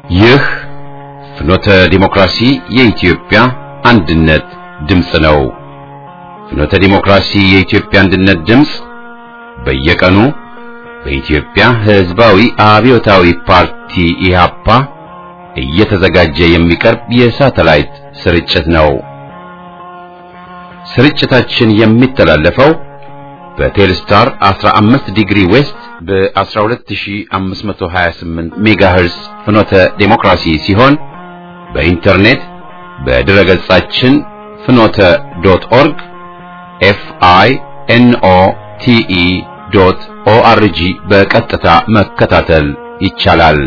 ይህ ፍኖተ ዲሞክራሲ የኢትዮጵያ አንድነት ድምፅ ነው። ፍኖተ ዲሞክራሲ የኢትዮጵያ አንድነት ድምፅ በየቀኑ በኢትዮጵያ ሕዝባዊ አብዮታዊ ፓርቲ ኢህአፓ እየተዘጋጀ የሚቀርብ የሳተላይት ስርጭት ነው። ስርጭታችን የሚተላለፈው በቴልስታር 15 ዲግሪ ዌስት በ12528 ሜጋሄርስ ፍኖተ ዴሞክራሲ ሲሆን በኢንተርኔት በድረ ገጻችን ፍኖተ ዶት ኦርግ ኤፍ አይ ኤን ኦ ቲ ኢ ዶት ኦ አር ጂ በቀጥታ መከታተል ይቻላል።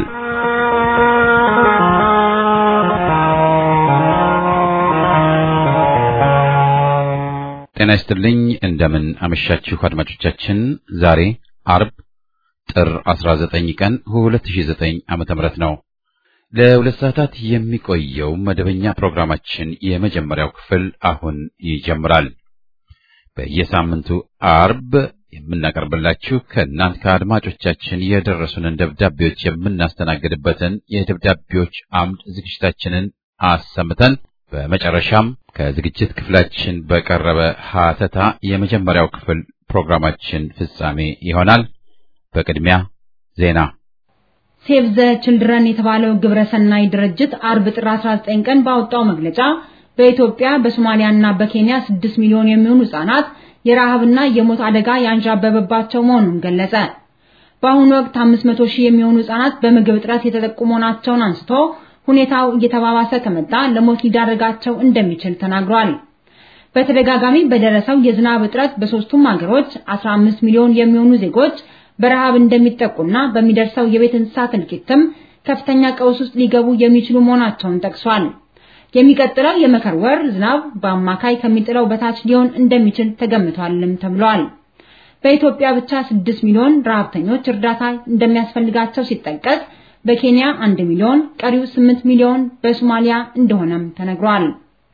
ጤና ይስጥልኝ። እንደምን አመሻችሁ አድማጮቻችን። ዛሬ አርብ ጥር 19 ቀን 2009 ዓመተ ምህረት ነው። ለሁለት ሰዓታት የሚቆየው መደበኛ ፕሮግራማችን የመጀመሪያው ክፍል አሁን ይጀምራል። በየሳምንቱ አርብ የምናቀርብላችሁ ከእናንት ከአድማጮቻችን የደረሱንን ደብዳቤዎች የምናስተናግድበትን የደብዳቤዎች አምድ ዝግጅታችንን አሰምተን በመጨረሻም ከዝግጅት ክፍላችን በቀረበ ሀተታ የመጀመሪያው ክፍል ፕሮግራማችን ፍጻሜ ይሆናል። በቅድሚያ ዜና። ሴቭ ዘ ችልድረን የተባለው ግብረሰናይ ድርጅት አርብ ጥር 19 ቀን ባወጣው መግለጫ በኢትዮጵያ በሶማሊያና በኬንያ 6 ሚሊዮን የሚሆኑ ህጻናት የረሃብና የሞት አደጋ ያንዣበበባቸው መሆኑን ገለጸ። በአሁኑ ወቅት 500 ሺህ የሚሆኑ ህጻናት በምግብ እጥረት የተጠቁ መሆናቸውን አንስቶ ሁኔታው እየተባባሰ ከመጣ ለሞት ሊዳረጋቸው እንደሚችል ተናግሯል። በተደጋጋሚ በደረሰው የዝናብ እጥረት በሶስቱም ሀገሮች 15 ሚሊዮን የሚሆኑ ዜጎች በረሃብ እንደሚጠቁና በሚደርሰው የቤት እንስሳት እልቂትም ከፍተኛ ቀውስ ውስጥ ሊገቡ የሚችሉ መሆናቸውን ጠቅሷል። የሚቀጥለው የመከር ወር ዝናብ በአማካይ ከሚጥለው በታች ሊሆን እንደሚችል ተገምቷልም ተብሏል። በኢትዮጵያ ብቻ 6 ሚሊዮን ረሃብተኞች እርዳታ እንደሚያስፈልጋቸው ሲጠቀስ በኬንያ 1 ሚሊዮን፣ ቀሪው 8 ሚሊዮን በሶማሊያ እንደሆነም ተነግሯል።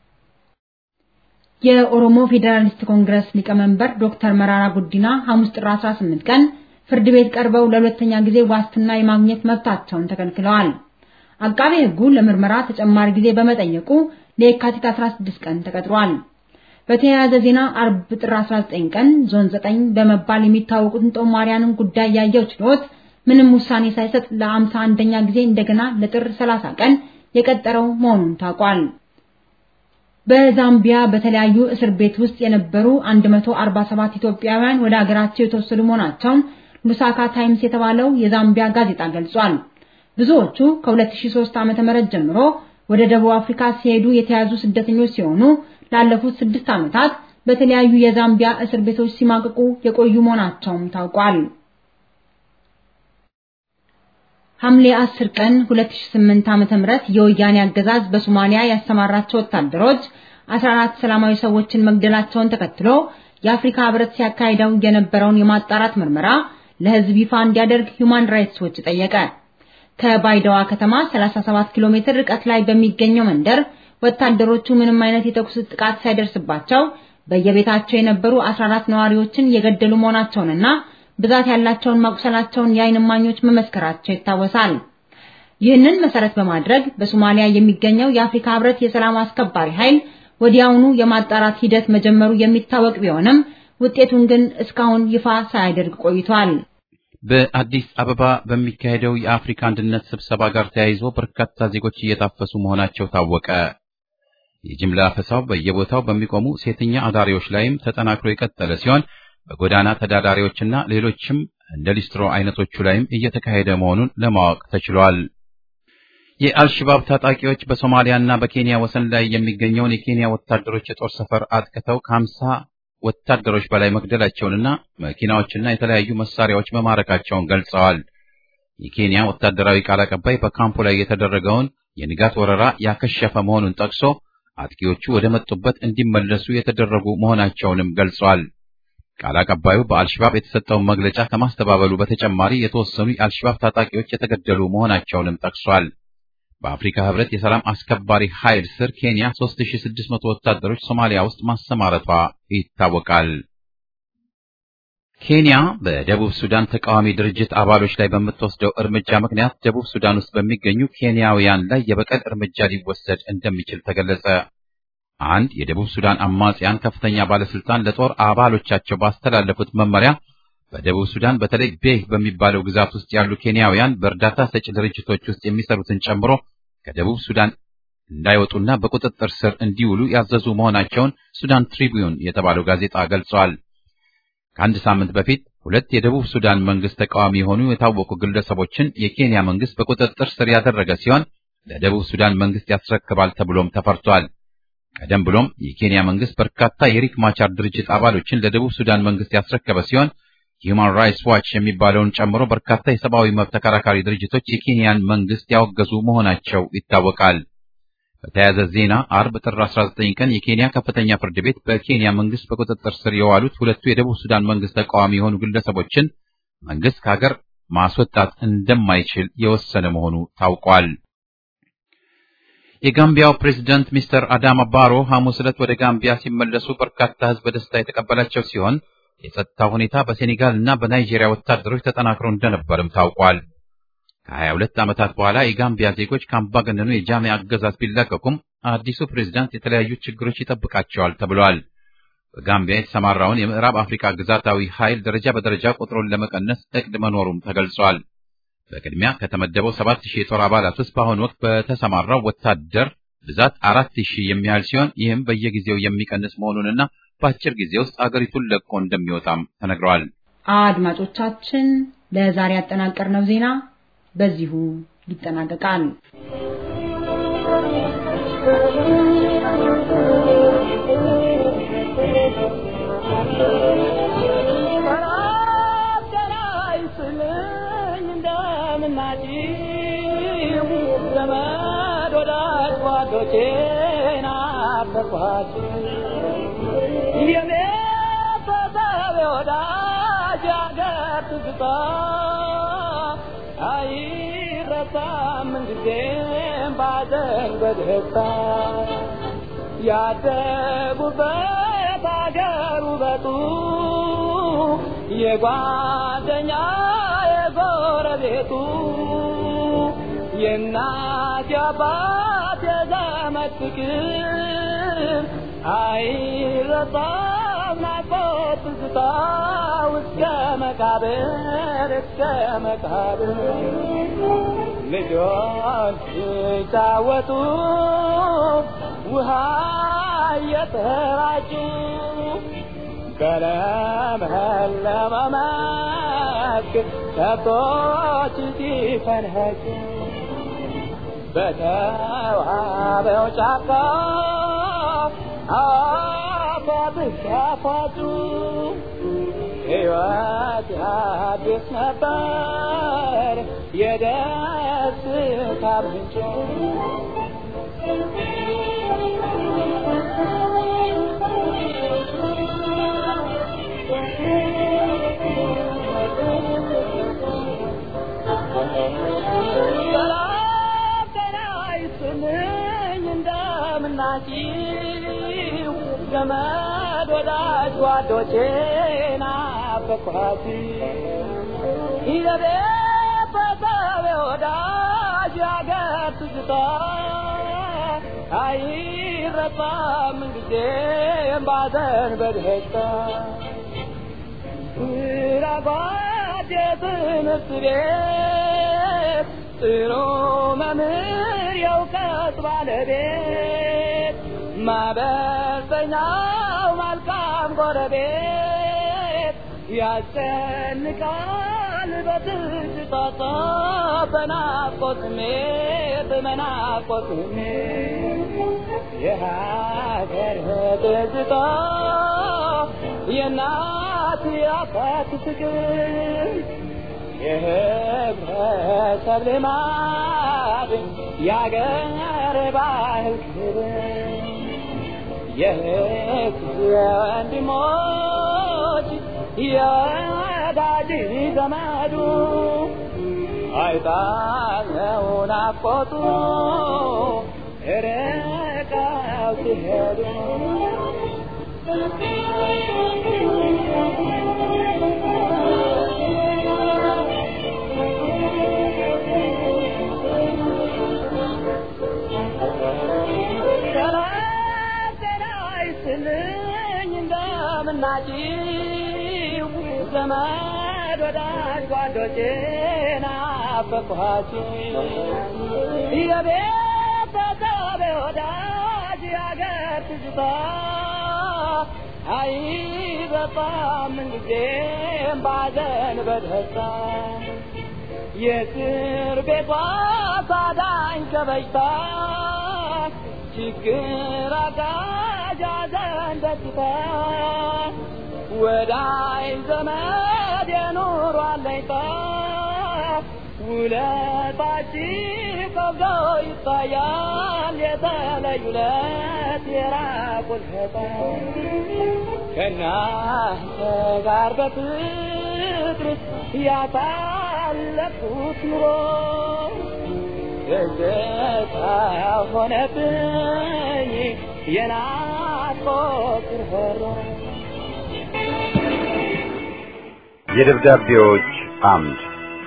የኦሮሞ ፌዴራሊስት ኮንግረስ ሊቀመንበር ዶክተር መራራ ጉዲና ሐሙስ ጥር 18 ቀን ፍርድ ቤት ቀርበው ለሁለተኛ ጊዜ ዋስትና የማግኘት መብታቸውን ተከልክለዋል። አቃቤ ሕጉ ለምርመራ ተጨማሪ ጊዜ በመጠየቁ ለየካቲት 16 ቀን ተቀጥሯል። በተያያዘ ዜና አርብ ጥር 19 ቀን ዞን 9 በመባል የሚታወቁትን ጦማሪያንን ጉዳይ ያየው ችሎት ምንም ውሳኔ ሳይሰጥ ለአምሳ አንደኛ ጊዜ እንደገና ለጥር 30 ቀን የቀጠረው መሆኑን ታውቋል። በዛምቢያ በተለያዩ እስር ቤት ውስጥ የነበሩ 147 ኢትዮጵያውያን ወደ አገራቸው የተወሰዱ መሆናቸውን ሉሳካ ታይምስ የተባለው የዛምቢያ ጋዜጣ ገልጿል። ብዙዎቹ ከ2003 ዓ.ም ጀምሮ ወደ ደቡብ አፍሪካ ሲሄዱ የተያዙ ስደተኞች ሲሆኑ ላለፉት ስድስት ዓመታት በተለያዩ የዛምቢያ እስር ቤቶች ሲማቅቁ የቆዩ መሆናቸውም ታውቋል። ሐምሌ 10 ቀን 2008 ዓመተ ምህረት የወያኔ አገዛዝ በሶማሊያ ያሰማራቸው ወታደሮች 14 ሰላማዊ ሰዎችን መግደላቸውን ተከትሎ የአፍሪካ ህብረት ሲያካሂደው የነበረውን የማጣራት ምርመራ ለህዝብ ይፋ እንዲያደርግ ሁማን ራይትስ ዎች ጠየቀ። ከባይዳዋ ከተማ 37 ኪሎ ሜትር ርቀት ላይ በሚገኘው መንደር ወታደሮቹ ምንም አይነት የተኩስ ጥቃት ሳይደርስባቸው በየቤታቸው የነበሩ 14 ነዋሪዎችን የገደሉ መሆናቸውንና ብዛት ያላቸውን ማቁሰላቸውን የዓይን እማኞች መመስከራቸው ይታወሳል። ይህንን መሰረት በማድረግ በሶማሊያ የሚገኘው የአፍሪካ ህብረት የሰላም አስከባሪ ኃይል ወዲያውኑ የማጣራት ሂደት መጀመሩ የሚታወቅ ቢሆንም ውጤቱን ግን እስካሁን ይፋ ሳያደርግ ቆይቷል። በአዲስ አበባ በሚካሄደው የአፍሪካ አንድነት ስብሰባ ጋር ተያይዞ በርካታ ዜጎች እየታፈሱ መሆናቸው ታወቀ። የጅምላ አፈሳው በየቦታው በሚቆሙ ሴተኛ አዳሪዎች ላይም ተጠናክሮ የቀጠለ ሲሆን በጎዳና ተዳዳሪዎችና ሌሎችም እንደ ሊስትሮ አይነቶቹ ላይም እየተካሄደ መሆኑን ለማወቅ ተችሏል። የአልሽባብ ታጣቂዎች በሶማሊያና በኬንያ ወሰን ላይ የሚገኘውን የኬንያ ወታደሮች የጦር ሰፈር አጥቅተው ከሀምሳ ወታደሮች በላይ መግደላቸውንና መኪናዎችና የተለያዩ መሳሪያዎች መማረካቸውን ገልጸዋል። የኬንያ ወታደራዊ ቃል አቀባይ በካምፑ ላይ የተደረገውን የንጋት ወረራ ያከሸፈ መሆኑን ጠቅሶ አጥቂዎቹ ወደ መጡበት እንዲመለሱ የተደረጉ መሆናቸውንም ገልጸዋል። ቃል አቀባዩ በአልሽባብ የተሰጠውን መግለጫ ከማስተባበሉ በተጨማሪ የተወሰኑ የአልሽባብ ታጣቂዎች የተገደሉ መሆናቸውንም ጠቅሷል። በአፍሪካ ህብረት የሰላም አስከባሪ ኃይል ስር ኬንያ 3600 ወታደሮች ሶማሊያ ውስጥ ማሰማረቷ ይታወቃል። ኬንያ በደቡብ ሱዳን ተቃዋሚ ድርጅት አባሎች ላይ በምትወስደው እርምጃ ምክንያት ደቡብ ሱዳን ውስጥ በሚገኙ ኬንያውያን ላይ የበቀል እርምጃ ሊወሰድ እንደሚችል ተገለጸ። አንድ የደቡብ ሱዳን አማጽያን ከፍተኛ ባለስልጣን ለጦር አባሎቻቸው ባስተላለፉት መመሪያ በደቡብ ሱዳን በተለይ ቤህ በሚባለው ግዛት ውስጥ ያሉ ኬንያውያን በእርዳታ ሰጪ ድርጅቶች ውስጥ የሚሰሩትን ጨምሮ ከደቡብ ሱዳን እንዳይወጡና በቁጥጥር ስር እንዲውሉ ያዘዙ መሆናቸውን ሱዳን ትሪቢዩን የተባለው ጋዜጣ ገልጿል። ከአንድ ሳምንት በፊት ሁለት የደቡብ ሱዳን መንግስት ተቃዋሚ የሆኑ የታወቁ ግለሰቦችን የኬንያ መንግስት በቁጥጥር ስር ያደረገ ሲሆን ለደቡብ ሱዳን መንግስት ያስረክባል ተብሎም ተፈርቷል። ቀደም ብሎም የኬንያ መንግስት በርካታ የሪክ ማቻር ድርጅት አባሎችን ለደቡብ ሱዳን መንግስት ያስረከበ ሲሆን ሂውማን ራይትስ ዋች የሚባለውን ጨምሮ በርካታ የሰብአዊ መብት ተከራካሪ ድርጅቶች የኬንያን መንግስት ያወገዙ መሆናቸው ይታወቃል። በተያያዘ ዜና አርብ ጥር 19 ቀን የኬንያ ከፍተኛ ፍርድ ቤት በኬንያ መንግስት በቁጥጥር ስር የዋሉት ሁለቱ የደቡብ ሱዳን መንግስት ተቃዋሚ የሆኑ ግለሰቦችን መንግስት ከሀገር ማስወጣት እንደማይችል የወሰነ መሆኑ ታውቋል። የጋምቢያው ፕሬዝዳንት ሚስተር አዳማ ባሮ ሐሙስ ዕለት ወደ ጋምቢያ ሲመለሱ በርካታ ህዝብ በደስታ የተቀበላቸው ሲሆን የጸጥታ ሁኔታ በሴኔጋል እና በናይጄሪያ ወታደሮች ተጠናክሮ እንደነበርም ታውቋል። ከ22 ዓመታት በኋላ የጋምቢያ ዜጎች ከአምባገነኑ የጃሜ አገዛዝ ቢላቀቁም አዲሱ ፕሬዝዳንት የተለያዩ ችግሮች ይጠብቃቸዋል ተብሏል። በጋምቢያ የተሰማራውን የምዕራብ አፍሪካ ግዛታዊ ኃይል ደረጃ በደረጃ ቁጥሩን ለመቀነስ እቅድ መኖሩም ተገልጿል። በቅድሚያ ከተመደበው 7000 የጦር አባላት ውስጥ በአሁኑ ወቅት በተሰማራው ወታደር ብዛት 4000 የሚያህል ሲሆን ይህም በየጊዜው የሚቀንስ መሆኑንና በአጭር ጊዜ ውስጥ አገሪቱን ለቆ እንደሚወጣም ተነግሯል። አድማጮቻችን ለዛሬ ያጠናቀርነው ዜና በዚሁ ይጠናቀቃል። ያደጉበት አገር ውበቱ የጓደኛ የጎረቤቱ የእናት የአባት የዘመድ ፍቅር አይረሳም ናፍቆት ትዝታ እስከ መቃብር እስከ መቃብር ልጆች ሲጫወቱ ውሃ እየተራጩ በለመለመ መስክ ከብቶች ሲፈንኸጩ በተዋበው ጫካ አፏብስ ያፏጩ ሕይወት አዲስ ነበር የደስታ ምንጭ እንደምናችሁ ዘመድ ወዳጅ ጓዶቼ ናፈኳሲ ይዘቤ በሰቤ ወዳጅ ያገር ትዝታ አይረሳም ጊዜም ባዘን በደስታ ራጓድ የትምህርት ቤት ጥሩ መምህር የእውቀት ባለቤት ማበሰኛው መልካም ጎረቤት ያስጨንቃል በትዝታ በናፍቆት ስሜት በናፍቆት ስሜት የሀገር ትዝታ የእናት የአባት ፍቅር የህብረተሰብ ልማድ የአገር ባህል ክብር የህዝብ የወንድሞች የወዳጅ ዘመዱ አይጣለው ናፍቆቱ ርቀው ሲሄዱ ናፍቄያችሁ ዘመድ ወዳጅ ጓዶቼ ናፈቅኋችሁ የቤተሰብ ወዳጅ ያገር ትዝታ አይበጣም ምንጊዜም ባዘን በደስታ የእስር ቤቷ ሳዳኝ ከበሽታ ችግር አጋዥ ሐዘን ደስታ ወዳይ ዘመድ የኑሮ አለኝታ ውለታችሁ ከብዶ ይታያል የተለዩ ለት የራቁት ከእናንተ ጋር በፍቅር ያሳለፍኩት ኑሮ ደስታ ሆነብኝ የናፍቆት ርኅሮ የደብዳቤዎች አምድ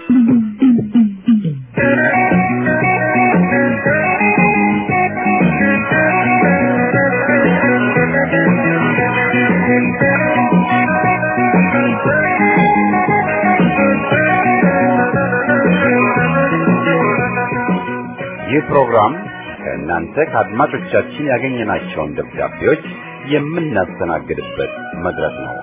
ይህ ፕሮግራም ከእናንተ ከአድማጮቻችን ያገኘናቸውን ደብዳቤዎች የምናስተናግድበት መድረክ ነው።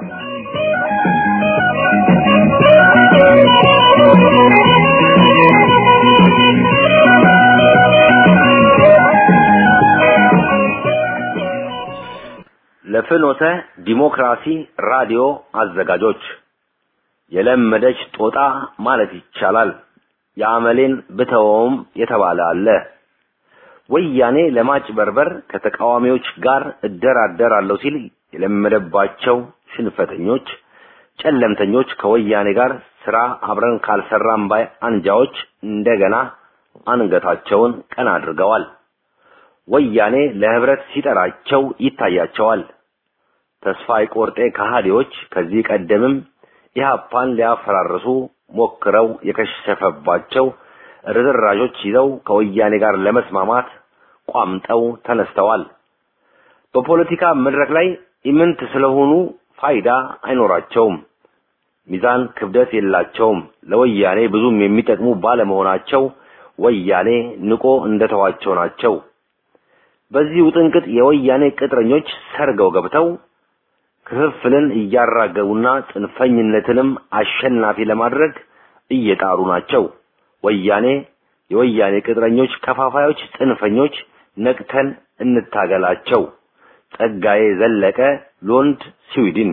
ለፍኖተ ዲሞክራሲ ራዲዮ አዘጋጆች የለመደች ጦጣ ማለት ይቻላል። የአመሌን ብተወውም የተባለ አለ። ወያኔ ለማጭበርበር ከተቃዋሚዎች ጋር እደራደራለሁ ሲል የለመደባቸው ሽንፈተኞች፣ ጨለምተኞች ከወያኔ ጋር ስራ አብረን ካልሰራም ባይ አንጃዎች እንደገና አንገታቸውን ቀና አድርገዋል። ወያኔ ለህብረት ሲጠራቸው ይታያቸዋል። ተስፋ የቆርጤ ከሃዲዎች ከዚህ ቀደምም ኢህአፓን ሊያፈራርሱ ሞክረው የከሸፈባቸው ርዝራዦች ይዘው ከወያኔ ጋር ለመስማማት ቋምጠው ተነስተዋል። በፖለቲካ መድረክ ላይ ኢምንት ስለሆኑ ፋይዳ አይኖራቸውም። ሚዛን ክብደት የላቸውም። ለወያኔ ብዙም የሚጠቅሙ ባለመሆናቸው ወያኔ ንቆ እንደተዋቸው ናቸው። በዚህ ውጥንቅጥ የወያኔ ቅጥረኞች ሰርገው ገብተው ክፍፍልን እያራገቡና ጽንፈኝነትንም አሸናፊ ለማድረግ እየጣሩ ናቸው። ወያኔ የወያኔ ቅጥረኞች፣ ከፋፋዮች፣ ጽንፈኞች ነቅተን እንታገላቸው። ጸጋዬ ዘለቀ ሎንድ ስዊድን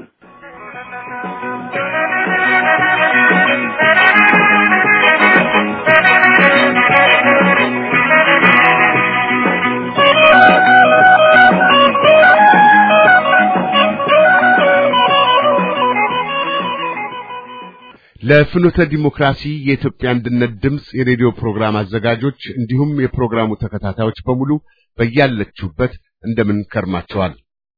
ለፍኖተ ዲሞክራሲ የኢትዮጵያ አንድነት ድምፅ የሬዲዮ ፕሮግራም አዘጋጆች እንዲሁም የፕሮግራሙ ተከታታዮች በሙሉ በያለችሁበት እንደምን ከርማቸዋል።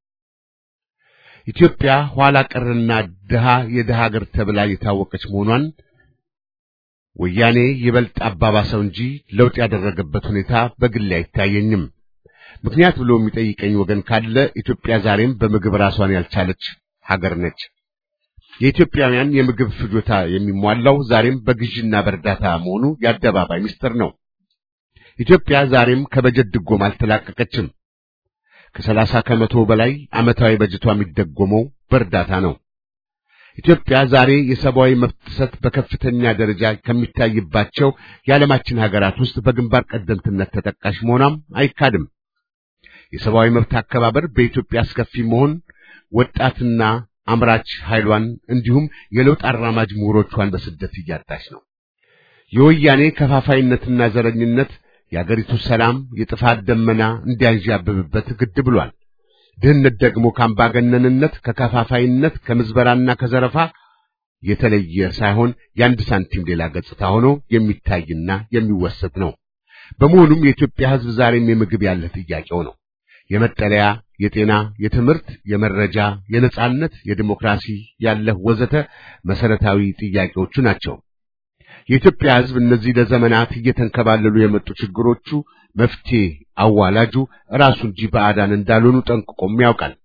ኢትዮጵያ ኋላ ቀርና ድሃ የድሃ ሀገር ተብላ የታወቀች መሆኗን ወያኔ ይበልጥ አባባሰው እንጂ ለውጥ ያደረገበት ሁኔታ በግሌ አይታየኝም። ምክንያት ብሎ የሚጠይቀኝ ወገን ካለ ኢትዮጵያ ዛሬም በምግብ ራሷን ያልቻለች ሀገር ነች። የኢትዮጵያውያን የምግብ ፍጆታ የሚሟላው ዛሬም በግዥና በእርዳታ መሆኑ የአደባባይ ምስጢር ነው። ኢትዮጵያ ዛሬም ከበጀት ድጎማ አልተላቀቀችም። ከሰላሳ ከመቶ በላይ ዓመታዊ በጀቷ የሚደጎመው በእርዳታ ነው። ኢትዮጵያ ዛሬ የሰብአዊ መብት ጥሰት በከፍተኛ ደረጃ ከሚታይባቸው የዓለማችን ሀገራት ውስጥ በግንባር ቀደምትነት ተጠቃሽ መሆኗም አይካድም። የሰብአዊ መብት አከባበር በኢትዮጵያ አስከፊ መሆን ወጣትና አምራች ኃይሏን እንዲሁም የለውጥ አራማጅ ምሁሮቿን በስደት እያጣች ነው። የወያኔ ከፋፋይነትና ዘረኝነት የአገሪቱ ሰላም የጥፋት ደመና እንዲያንዣብብበት ግድ ብሏል። ድህነት ደግሞ ከአምባገነንነት፣ ከከፋፋይነት፣ ከምዝበራና ከዘረፋ የተለየ ሳይሆን የአንድ ሳንቲም ሌላ ገጽታ ሆኖ የሚታይና የሚወሰድ ነው። በመሆኑም የኢትዮጵያ ሕዝብ ዛሬም የምግብ ያለ ጥያቄው ነው። የመጠለያ፣ የጤና፣ የትምህርት፣ የመረጃ፣ የነጻነት፣ የዲሞክራሲ ያለህ ወዘተ መሰረታዊ ጥያቄዎቹ ናቸው። የኢትዮጵያ ሕዝብ እነዚህ ለዘመናት እየተንከባለሉ የመጡ ችግሮቹ መፍትሄ አዋላጁ ራሱ እንጂ ባዕዳን እንዳልሆኑ ጠንቅቆም ያውቃል።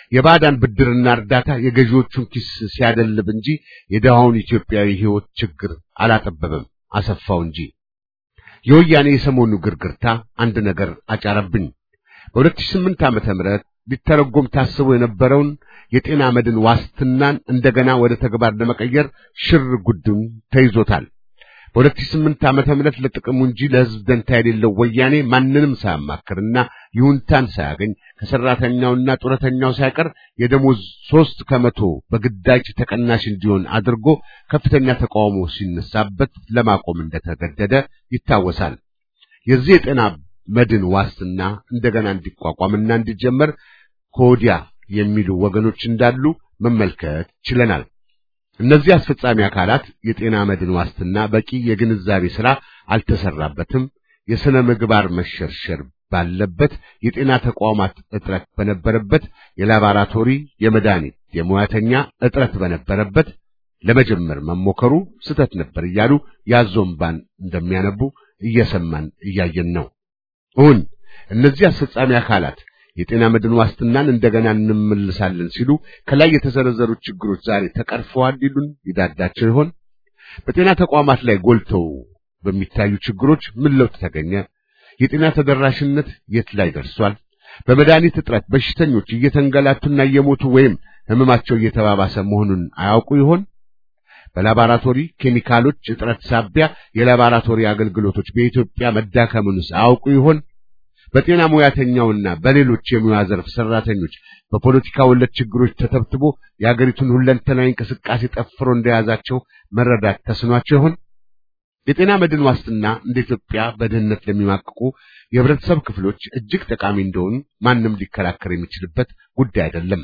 የባዕዳን ብድርና እርዳታ የገዢዎቹን ኪስ ሲያደልብ እንጂ የድሃውን ኢትዮጵያዊ ሕይወት ችግር አላጠበበም፣ አሰፋው እንጂ። የወያኔ የሰሞኑ ግርግርታ አንድ ነገር አጫረብኝ። በ2008 ዓመተ ምህረት ሊተረጎም ታስቦ የነበረውን የጤና መድን ዋስትናን እንደገና ወደ ተግባር ለመቀየር ሽር ጉዱን ተይዞታል። በ2008 ዓመተ ምህረት ለጥቅሙ እንጂ ለሕዝብ ደንታ የሌለው ወያኔ ማንንም ሳያማክርና ይሁንታን ሳያገኝ ከሰራተኛውና ጡረተኛው ሳይቀር የደሞዝ ሦስት ከመቶ በግዳጅ ተቀናሽ እንዲሆን አድርጎ ከፍተኛ ተቃውሞ ሲነሳበት ለማቆም እንደተገደደ ይታወሳል። የዚህ የጤና መድን ዋስትና እንደገና እንዲቋቋምና እንዲጀመር ከወዲያ የሚሉ ወገኖች እንዳሉ መመልከት ችለናል። እነዚህ አስፈጻሚ አካላት የጤና መድን ዋስትና በቂ የግንዛቤ ሥራ አልተሰራበትም። የሥነ ምግባር መሸርሸር ባለበት፣ የጤና ተቋማት እጥረት በነበረበት፣ የላቦራቶሪ የመድኃኒት የሙያተኛ እጥረት በነበረበት ለመጀመር መሞከሩ ስህተት ነበር እያሉ ያዞምባን እንደሚያነቡ እየሰማን እያየን ነው። እውን እነዚህ አስፈጻሚ አካላት የጤና መድን ዋስትናን እንደገና እንመልሳለን ሲሉ ከላይ የተዘረዘሩ ችግሮች ዛሬ ተቀርፈዋል ሊሉን ይዳዳቸው ይሆን? በጤና ተቋማት ላይ ጎልተው በሚታዩ ችግሮች ምን ለውጥ ተገኘ? የጤና ተደራሽነት የት ላይ ደርሷል? በመድኃኒት እጥረት በሽተኞች እየተንገላቱና እየሞቱ ወይም ሕመማቸው እየተባባሰ መሆኑን አያውቁ ይሆን? በላቦራቶሪ ኬሚካሎች እጥረት ሳቢያ የላቦራቶሪ አገልግሎቶች በኢትዮጵያ መዳከሙንስ አያውቁ ይሆን? በጤና ሙያተኛውና በሌሎች የሙያ ዘርፍ ሰራተኞች በፖለቲካ ወለድ ችግሮች ተተብትቦ የአገሪቱን ሁለንተናዊ እንቅስቃሴ ጠፍሮ እንደያዛቸው መረዳት ተስኗቸው ይሆን? የጤና መድን ዋስትና እንደ ኢትዮጵያ በድህነት ለሚማቅቁ የህብረተሰብ ክፍሎች እጅግ ጠቃሚ እንደሆኑ ማንም ሊከራከር የሚችልበት ጉዳይ አይደለም።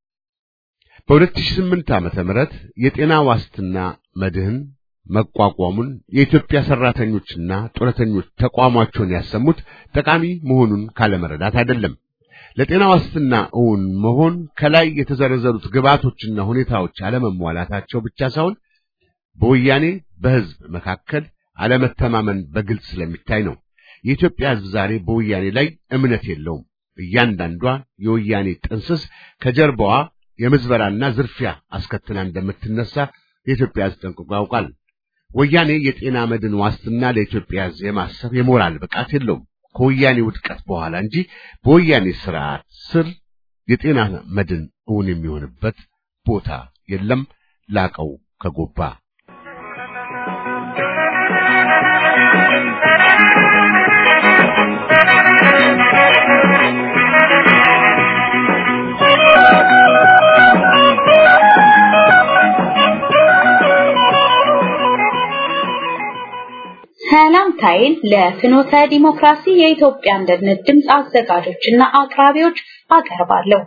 በ2008 ዓመተ ምህረት የጤና ዋስትና መድህን መቋቋሙን የኢትዮጵያ ሰራተኞችና ጡረተኞች ተቋማቸውን ያሰሙት ጠቃሚ መሆኑን ካለመረዳት አይደለም። ለጤና ዋስትና እውን መሆን ከላይ የተዘረዘሩት ግብዓቶችና ሁኔታዎች አለመሟላታቸው ብቻ ሳይሆን በወያኔ በህዝብ መካከል አለመተማመን በግልጽ ስለሚታይ ነው። የኢትዮጵያ ህዝብ ዛሬ በወያኔ ላይ እምነት የለውም። እያንዳንዷ የወያኔ ጥንስስ ከጀርባዋ የምዝበራና ዝርፊያ አስከትላ እንደምትነሳ የኢትዮጵያ ህዝብ ጠንቅቆ ያውቃል። ወያኔ የጤና መድን ዋስትና ለኢትዮጵያ ህዝብ የማሰብ የሞራል ብቃት የለውም። ከወያኔ ውድቀት በኋላ እንጂ በወያኔ ስርዓት ስር የጤና መድን እውን የሚሆንበት ቦታ የለም። ላቀው ከጎባ ሰላምታዬን ለፍኖተ ዲሞክራሲ የኢትዮጵያ አንድነት ድምፅ አዘጋጆችና አቅራቢዎች አቀርባለሁ።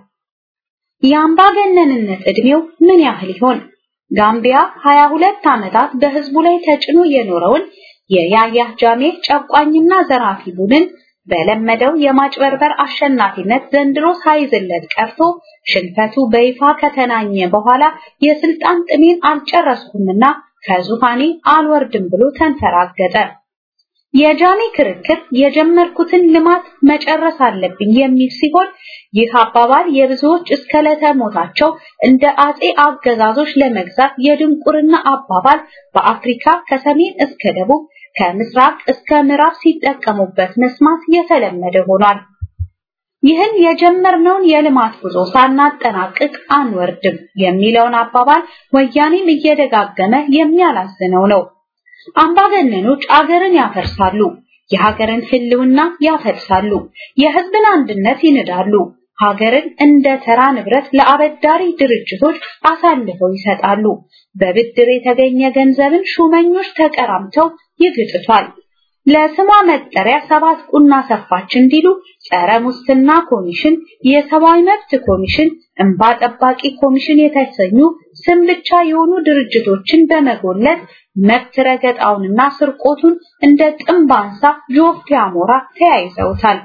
የአምባገነንነት ዕድሜው ምን ያህል ይሆን? ጋምቢያ 22 ዓመታት በህዝቡ ላይ ተጭኖ የኖረውን የያያ ጃሜ ጨቋኝና ዘራፊ ቡድን በለመደው የማጭበርበር አሸናፊነት ዘንድሮ ሳይዝለት ቀርቶ ሽንፈቱ በይፋ ከተናኘ በኋላ የስልጣን ጥሜን አልጨረስኩምና ከዙፋኔ አልወርድም ብሎ ተንፈራገጠ። የጃሜ ክርክር የጀመርኩትን ልማት መጨረስ አለብኝ የሚል ሲሆን ይህ አባባል የብዙዎች እስከ ዕለተ ሞታቸው እንደ አጼ አገዛዞች ለመግዛት የድንቁርና አባባል በአፍሪካ ከሰሜን እስከ ደቡብ ከምስራቅ እስከ ምዕራብ ሲጠቀሙበት መስማት የተለመደ ሆኗል። ይህን የጀመርነውን የልማት ጉዞ ሳናጠናቅቅ አንወርድም የሚለውን አባባል ወያኔም እየደጋገመ የሚያላዝነው ነው። አምባገነኖች አገርን ያፈርሳሉ፣ የሀገርን ህልውና ያፈልሳሉ፣ የህዝብን አንድነት ይንዳሉ፣ ሀገርን እንደ ተራ ንብረት ለአበዳሪ ድርጅቶች አሳልፈው ይሰጣሉ። በብድር የተገኘ ገንዘብን ሹመኞች ተቀራምተው ይግጥቷል። ለስሟ መጠሪያ ሰባት ቁና ሰፋች እንዲሉ ጸረ ሙስና ኮሚሽን፣ የሰብአዊ መብት ኮሚሽን፣ እንባ ጠባቂ ኮሚሽን የተሰኙ ስም ብቻ የሆኑ ድርጅቶችን በመጎለት መብት ረገጣውንና ስርቆቱን እንደ ጥምብ አንሳ ጆፌ አሞራ ተያይዘውታል።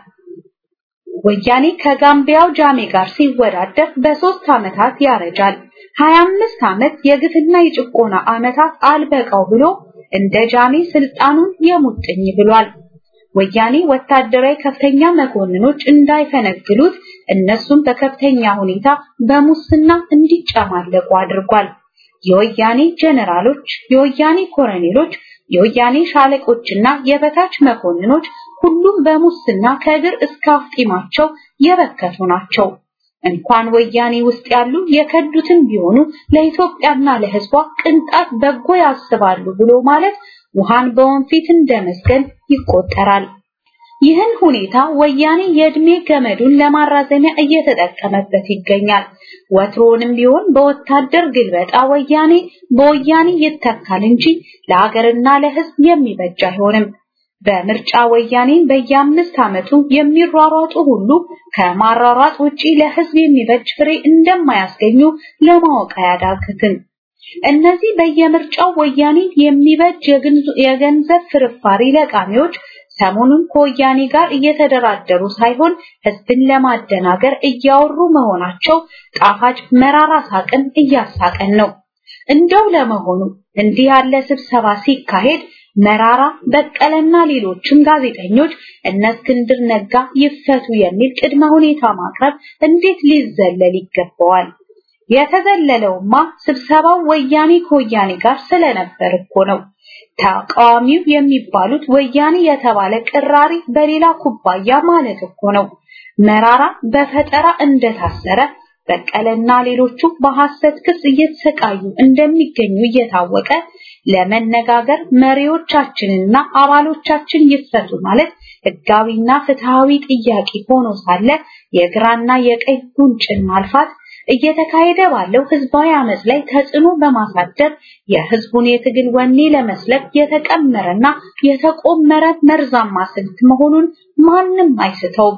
ወያኔ ከጋምቢያው ጃሜ ጋር ሲወዳደር በሶስት ዓመታት ያረጃል። 25 ዓመት የግፍና የጭቆና ዓመታት አልበቃው ብሎ እንደ ጃሜ ስልጣኑን የሙጥኝ ብሏል። ወያኔ ወታደራዊ ከፍተኛ መኮንኖች እንዳይፈነግሉት እነሱም በከፍተኛ ሁኔታ በሙስና እንዲጨማለቁ አድርጓል። የወያኔ ጀነራሎች፣ የወያኔ ኮሎኔሎች፣ የወያኔ ሻለቆችና የበታች መኮንኖች ሁሉም በሙስና ከእግር እስከ አፍጢማቸው የበከቱ ናቸው። እንኳን ወያኔ ውስጥ ያሉ የከዱትን ቢሆኑ ለኢትዮጵያና ለሕዝቧ ቅንጣት በጎ ያስባሉ ብሎ ማለት ውሃን በወንፊት እንደመስገን ይቆጠራል። ይህን ሁኔታ ወያኔ የእድሜ ገመዱን ለማራዘሚያ እየተጠቀመበት ይገኛል። ወትሮንም ቢሆን በወታደር ግልበጣ ወያኔ በወያኔ ይተካል እንጂ ለሀገርና ለሕዝብ የሚበጅ አይሆንም። በምርጫ ወያኔን በየአምስት ዓመቱ የሚሯሯጡ ሁሉ ከማሯሯጥ ውጪ ለሕዝብ የሚበጅ ፍሬ እንደማያስገኙ ለማወቅ አያዳግትም። እነዚህ በየምርጫው ወያኔን የሚበጅ የገንዘብ ፍርፋሪ ለቃሚዎች ሰሞኑን ከወያኔ ጋር እየተደራደሩ ሳይሆን ህዝብን ለማደናገር እያወሩ መሆናቸው ጣፋጭ መራራ ሳቅን እያሳቀን ነው። እንደው ለመሆኑ እንዲህ ያለ ስብሰባ ሲካሄድ መራራ በቀለና ሌሎችም ጋዜጠኞች እነ እስክንድር ነጋ ይፈቱ የሚል ቅድመ ሁኔታ ማቅረብ እንዴት ሊዘለል ይገባዋል? የተዘለለውማ ስብሰባው ወያኔ ከወያኔ ጋር ስለነበር እኮ ነው። ተቃዋሚው የሚባሉት ወያኔ የተባለ ቅራሪ በሌላ ኩባያ ማለት እኮ ነው። መራራ በፈጠራ እንደታሰረ በቀለና ሌሎቹ በሐሰት ክስ እየተሰቃዩ እንደሚገኙ እየታወቀ ለመነጋገር መሪዎቻችንና አባሎቻችን ይፈቱ ማለት ህጋዊና ፍትሃዊ ጥያቄ ሆኖ ሳለ የግራና የቀኝ ጉንጭን ማልፋት እየተካሄደ ባለው ህዝባዊ አመጽ ላይ ተጽዕኖ በማሳደር የህዝቡን የትግል ወኔ ለመስለብ የተቀመረና የተቆመረ መርዛማ ስልት መሆኑን ማንም አይስተውም።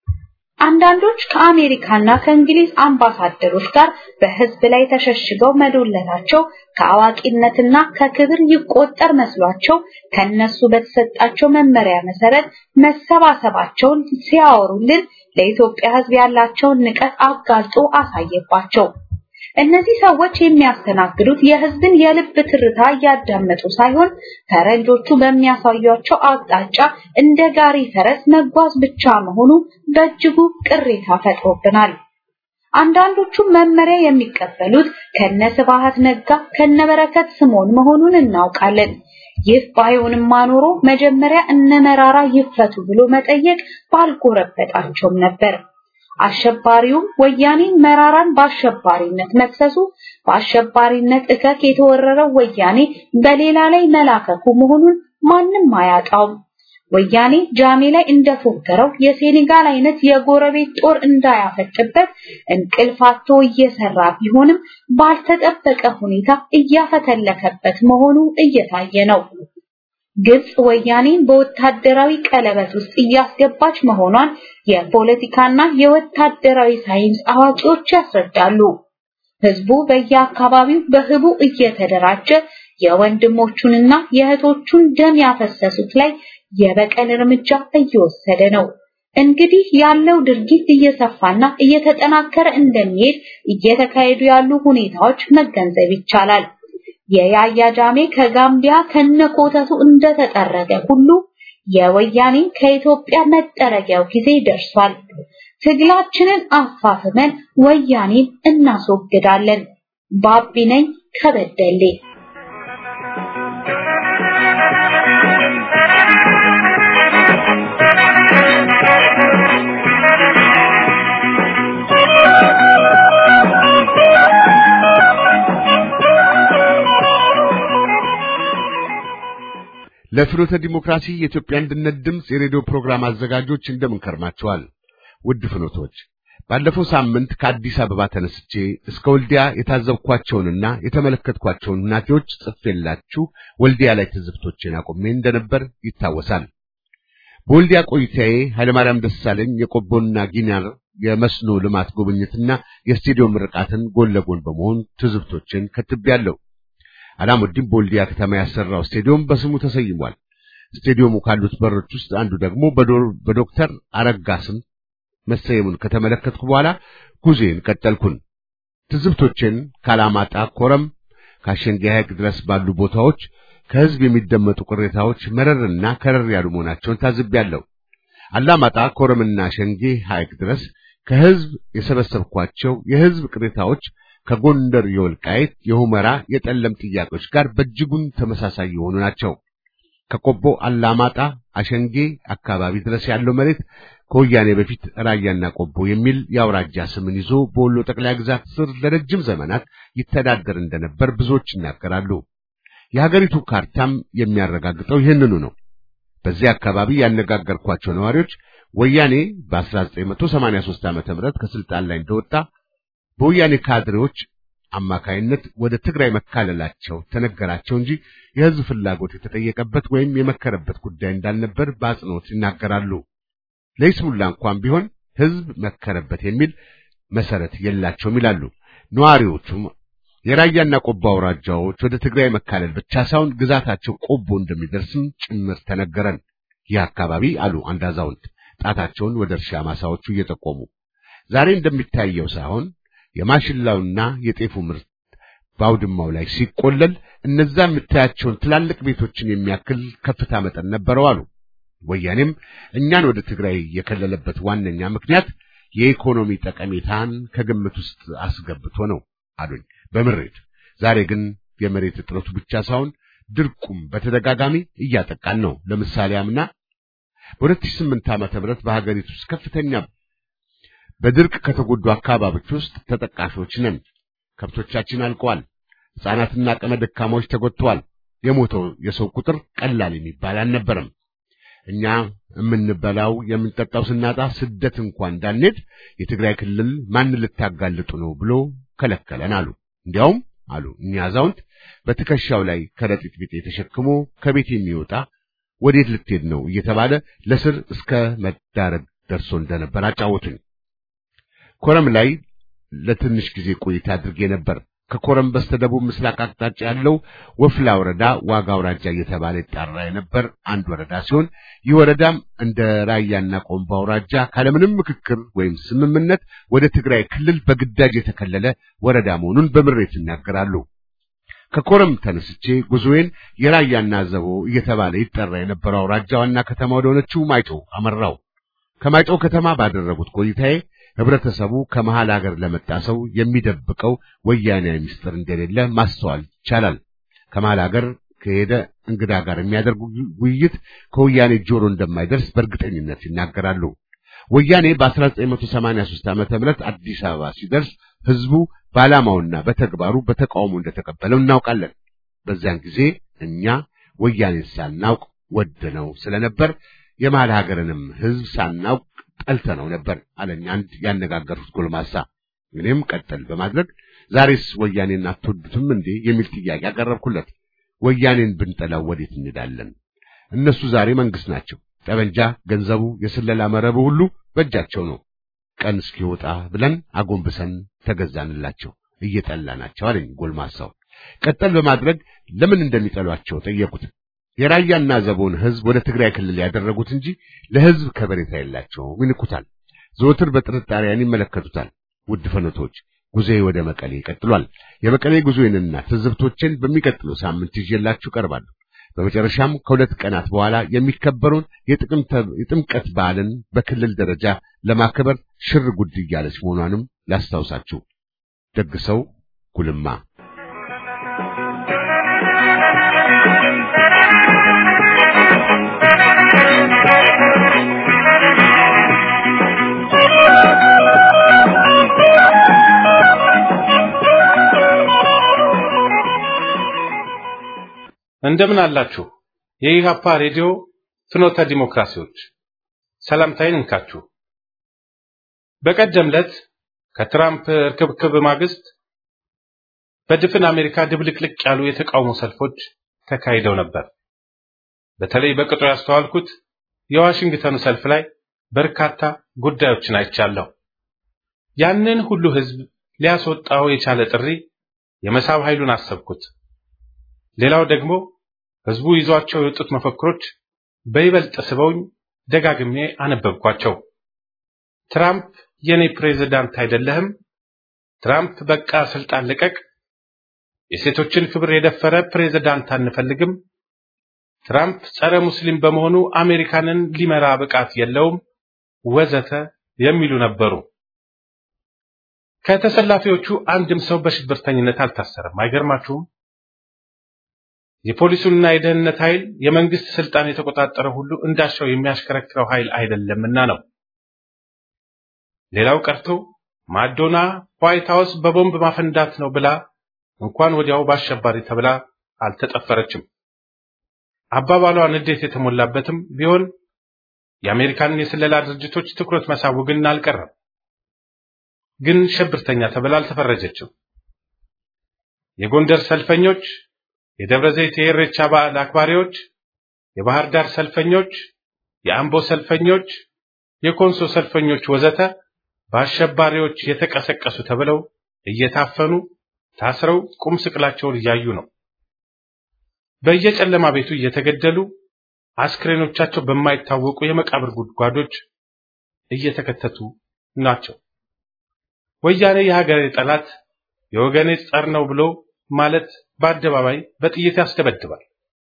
አንዳንዶች ከአሜሪካና ከእንግሊዝ አምባሳደሮች ጋር በህዝብ ላይ ተሸሽገው መዶለታቸው ከአዋቂነትና ከክብር ይቆጠር መስሏቸው ከነሱ በተሰጣቸው መመሪያ መሰረት መሰባሰባቸውን ሲያወሩልን ለኢትዮጵያ ህዝብ ያላቸውን ንቀት አጋልጦ አሳየባቸው። እነዚህ ሰዎች የሚያስተናግዱት የህዝብን የልብ ትርታ እያዳመጡ ሳይሆን ፈረንጆቹ በሚያሳዩቸው አቅጣጫ እንደ ጋሪ ፈረስ መጓዝ ብቻ መሆኑ በእጅጉ ቅሬታ ፈጥሮብናል። አንዳንዶቹ መመሪያ የሚቀበሉት ከነ ስብሐት ነጋ ከነበረከት ስምዖን መሆኑን እናውቃለን። ይህ ባይሆንማ ኖሮ መጀመሪያ እነ መራራ ይፈቱ ብሎ መጠየቅ ባልጎረበጣቸውም ነበር። አሸባሪውም ወያኔን መራራን በአሸባሪነት መክሰሱ በአሸባሪነት እከክ የተወረረው ወያኔ በሌላ ላይ መላከኩ መሆኑን ማንም አያጣውም። ወያኔ ጃሜ ላይ እንደፎከረው የሴኔጋል አይነት የጎረቤት ጦር እንዳያፈጥበት እንቅልፋቶ እየሰራ ቢሆንም ባልተጠበቀ ሁኔታ እያፈተለከበት መሆኑ እየታየ ነው። ግብጽ ወያኔን በወታደራዊ ቀለበት ውስጥ እያስገባች መሆኗን የፖለቲካና የወታደራዊ ሳይንስ አዋቂዎች ያስረዳሉ። ህዝቡ በየአካባቢው በህቡ እየተደራጀ የወንድሞቹንና የእህቶቹን ደም ያፈሰሱት ላይ የበቀል እርምጃ እየወሰደ ነው። እንግዲህ ያለው ድርጊት እየሰፋና እየተጠናከረ እንደሚሄድ እየተካሄዱ ያሉ ሁኔታዎች መገንዘብ ይቻላል። የያያ ጃሜ ከጋምቢያ ከነኮተቱ እንደተጠረገ ሁሉ የወያኔ ከኢትዮጵያ መጠረጊያው ጊዜ ደርሷል። ትግላችንን አፋፍመን ወያኔን እናስወግዳለን። ባቢ ነኝ ከበደሌ ለፍኖተ ዲሞክራሲ የኢትዮጵያ አንድነት ድምፅ የሬዲዮ ፕሮግራም አዘጋጆች እንደምን ከርማችኋል? ውድ ፍኖቶች፣ ባለፈው ሳምንት ከአዲስ አበባ ተነስቼ እስከ ወልዲያ የታዘብኳቸውንና የተመለከትኳቸውን ሁናቴዎች ጽፌላችሁ ወልዲያ ላይ ትዝብቶችን አቆሜ እንደነበር ይታወሳል። በወልዲያ ቆይታዬ ኃይለማርያም ደሳለኝ የቆቦና ጊናር የመስኖ ልማት ጉብኝትና የስቴዲዮም ምርቃትን ጎን ለጎን በመሆን ትዝብቶችን ከትቤያለሁ። አላሙዲን በወልዲያ ከተማ ያሰራው ስቴዲዮም በስሙ ተሰይሟል። ስቴዲየሙ ካሉት በሮች ውስጥ አንዱ ደግሞ በዶክተር አረጋ ስም መሰየሙን ከተመለከትኩ በኋላ ጉዞዬን ቀጠልኩን። ትዝብቶችን ካላማጣ፣ ኮረም፣ ካሸንጌ ሐይቅ ድረስ ባሉ ቦታዎች ከህዝብ የሚደመጡ ቅሬታዎች መረርና ከረር ያሉ መሆናቸውን ታዝቤያለሁ። አላማጣ፣ ኮረምና ሸንጌ ሐይቅ ድረስ ከህዝብ የሰበሰብኳቸው የህዝብ ቅሬታዎች ከጎንደር የወልቃይት፣ የሁመራ፣ የጠለም ጥያቄዎች ጋር በእጅጉን ተመሳሳይ የሆኑ ናቸው። ከቆቦ አላማጣ፣ አሸንጌ አካባቢ ድረስ ያለው መሬት ከወያኔ በፊት ራያና ቆቦ የሚል የአውራጃ ስምን ይዞ በወሎ ጠቅላይ ግዛት ስር ለረጅም ዘመናት ይተዳደር እንደነበር ብዙዎች ይናገራሉ። የሀገሪቱ ካርታም የሚያረጋግጠው ይህንኑ ነው። በዚህ አካባቢ ያነጋገርኳቸው ነዋሪዎች ወያኔ በ1983 ዓ.ም ከስልጣን ላይ እንደወጣ በወያኔ ካድሬዎች አማካይነት ወደ ትግራይ መካለላቸው ተነገራቸው እንጂ የህዝብ ፍላጎት የተጠየቀበት ወይም የመከረበት ጉዳይ እንዳልነበር በአጽንኦት ይናገራሉ። ለይስሙላ እንኳን ቢሆን ህዝብ መከረበት የሚል መሰረት የላቸውም ይላሉ። ነዋሪዎቹም የራያና ቆቦ አውራጃዎች ወደ ትግራይ መካለል ብቻ ሳይሆን ግዛታቸው ቆቦ እንደሚደርስም ጭምር ተነገረን። ይህ አካባቢ አሉ አንድ አዛውንት ጣታቸውን ወደ እርሻ ማሳዎቹ እየጠቆሙ ዛሬ እንደሚታየው ሳይሆን የማሽላውና የጤፉ ምርት በአውድማው ላይ ሲቆለል እነዛ የምታያቸውን ትላልቅ ቤቶችን የሚያክል ከፍታ መጠን ነበረው አሉ። ወያኔም እኛን ወደ ትግራይ የከለለበት ዋነኛ ምክንያት የኢኮኖሚ ጠቀሜታን ከግምት ውስጥ አስገብቶ ነው አሉኝ በምሬት። ዛሬ ግን የመሬት እጥረቱ ብቻ ሳይሆን ድርቁም በተደጋጋሚ እያጠቃን ነው። ለምሳሌ አምና በ2008 ዓመተ ምህረት በሀገሪቱ ውስጥ ከፍተኛ በድርቅ ከተጎዱ አካባቢዎች ውስጥ ተጠቃሾች ነን። ከብቶቻችን አልቀዋል። ሕፃናትና አቅመ ደካማዎች ተጎድተዋል። የሞተው የሰው ቁጥር ቀላል የሚባል አልነበረም። እኛ የምንበላው የምንጠጣው ስናጣ ስደት እንኳን እንዳንሄድ የትግራይ ክልል ማን ልታጋልጡ ነው ብሎ ከለከለን አሉ። እንዲያውም አሉ እኛ አዛውንት በትከሻው ላይ ከረጢት ቢጤ ተሸክሞ ከቤት የሚወጣ ወዴት ልትሄድ ነው እየተባለ ለስር እስከ መዳረግ ደርሶ እንደነበር አጫወቱኝ። ኮረም ላይ ለትንሽ ጊዜ ቆይታ አድርጌ ነበር። ከኮረም በስተደቡብ ምስራቅ አቅጣጫ ያለው ወፍላ ወረዳ ዋጋ አውራጃ እየተባለ ይጠራ የነበር አንድ ወረዳ ሲሆን ይህ ወረዳም እንደ ራያና ቆምባ አውራጃ ካለምንም ምክክር ወይም ስምምነት ወደ ትግራይ ክልል በግዳጅ የተከለለ ወረዳ መሆኑን በምሬት ይናገራሉ። ከኮረም ተነስቼ ጉዞዬን የራያና ዘቦ እየተባለ ይጠራ የነበረው አውራጃ ዋና ከተማ ወደ ሆነችው ማይጮ አመራው። ከማይጮ ከተማ ባደረጉት ቆይታዬ ህብረተሰቡ ከመሃል ሀገር ለመጣ ሰው የሚደብቀው ወያኔያዊ ምስጢር እንደሌለ ማስተዋል ይቻላል። ከመሃል ሀገር ከሄደ እንግዳ ጋር የሚያደርጉ ውይይት ከወያኔ ጆሮ እንደማይደርስ በእርግጠኝነት ይናገራሉ። ወያኔ በ1983 ዓመተ ምህረት አዲስ አበባ ሲደርስ ህዝቡ በዓላማውና በተግባሩ በተቃውሞ እንደተቀበለው እናውቃለን። በዚያን ጊዜ እኛ ወያኔን ሳናውቅ ወደነው ስለነበር የመሃል ሀገርንም ህዝብ ሳናውቅ ጠልተነው ነበር አለኝ አንድ ያነጋገሩት ጎልማሳ። እኔም ቀጠል በማድረግ ዛሬስ ወያኔን አትወዱትም እንዴ የሚል ጥያቄ አቀረብኩለት። ወያኔን ብንጠላው ወዴት እንሄዳለን? እነሱ ዛሬ መንግስት ናቸው። ጠበንጃ፣ ገንዘቡ፣ የስለላ መረቡ ሁሉ በእጃቸው ነው። ቀን እስኪወጣ ብለን አጎንብሰን ተገዛንላቸው፣ እየጠላናቸው አለኝ ጎልማሳው። ቀጠል በማድረግ ለምን እንደሚጠሏቸው ጠየቁት። የራያና ዘቦን ህዝብ ወደ ትግራይ ክልል ያደረጉት እንጂ ለህዝብ ከበሬታ የላቸውም፣ ይንቁታል። ዘወትር በጥርጣሬያን ይመለከቱታል። ውድ ፈነቶች ጉዞዬ ወደ መቀሌ ይቀጥሏል። የመቀሌ ጉዞዬንና ትዝብቶችን በሚቀጥለው ሳምንት ይዤላችሁ ቀርባለሁ። በመጨረሻም ከሁለት ቀናት በኋላ የሚከበረውን የጥምቀት በዓልን በክልል ደረጃ ለማክበር ሽር ጉድ እያለች መሆኗንም ላስታውሳችሁ። ደግሰው ጉልማ እንደምን አላችሁ? የኢሃፓ ሬዲዮ ፍኖተ ዲሞክራሲዎች ሰላምታዬን እንካችሁ። በቀደም ዕለት ከትራምፕ እርክብክብ ማግስት በድፍን አሜሪካ ድብልቅልቅ ያሉ የተቃውሞ ሰልፎች ተካሂደው ነበር። በተለይ በቅጡ ያስተዋልኩት የዋሽንግተኑ ሰልፍ ላይ በርካታ ጉዳዮችን አይቻለሁ። ያንን ሁሉ ህዝብ ሊያስወጣው የቻለ ጥሪ የመሳብ ኃይሉን አሰብኩት። ሌላው ደግሞ ህዝቡ ይዟቸው የወጡት መፈክሮች በይበልጥ ስበውኝ ደጋግሜ አነበብኳቸው። ትራምፕ የኔ ፕሬዝዳንት አይደለህም፣ ትራምፕ በቃ ስልጣን ልቀቅ፣ የሴቶችን ክብር የደፈረ ፕሬዝዳንት አንፈልግም፣ ትራምፕ ጸረ ሙስሊም በመሆኑ አሜሪካንን ሊመራ ብቃት የለውም ወዘተ የሚሉ ነበሩ። ከተሰላፊዎቹ አንድም ሰው በሽብርተኝነት አልታሰረም። አይገርማችሁም? የፖሊሱንና የደህንነት ኃይል የመንግስት ስልጣን የተቆጣጠረ ሁሉ እንዳሻው የሚያሽከረክረው ኃይል አይደለምና ነው። ሌላው ቀርቶ ማዶና ዋይት ሃውስ በቦምብ ማፈንዳት ነው ብላ እንኳን ወዲያው በአሸባሪ ተብላ አልተጠፈረችም። አባባሏ ንዴት የተሞላበትም ቢሆን የአሜሪካንን የስለላ ድርጅቶች ትኩረት መሳቡ ግን አልቀረም። ግን ሽብርተኛ ተብላ አልተፈረጀችም። የጎንደር ሰልፈኞች፣ የደብረ ዘይት የኢሬቻ በዓል አክባሪዎች፣ የባህር ዳር ሰልፈኞች፣ የአምቦ ሰልፈኞች፣ የኮንሶ ሰልፈኞች ወዘተ በአሸባሪዎች የተቀሰቀሱ ተብለው እየታፈኑ ታስረው ቁም ስቅላቸውን እያዩ ነው። በየጨለማ ቤቱ እየተገደሉ አስክሬኖቻቸው በማይታወቁ የመቃብር ጉድጓዶች እየተከተቱ ናቸው። ወያኔ የሀገሬ ጠላት የወገኔ ጸር ነው ብሎ ማለት በአደባባይ በጥይት ያስደበድባል።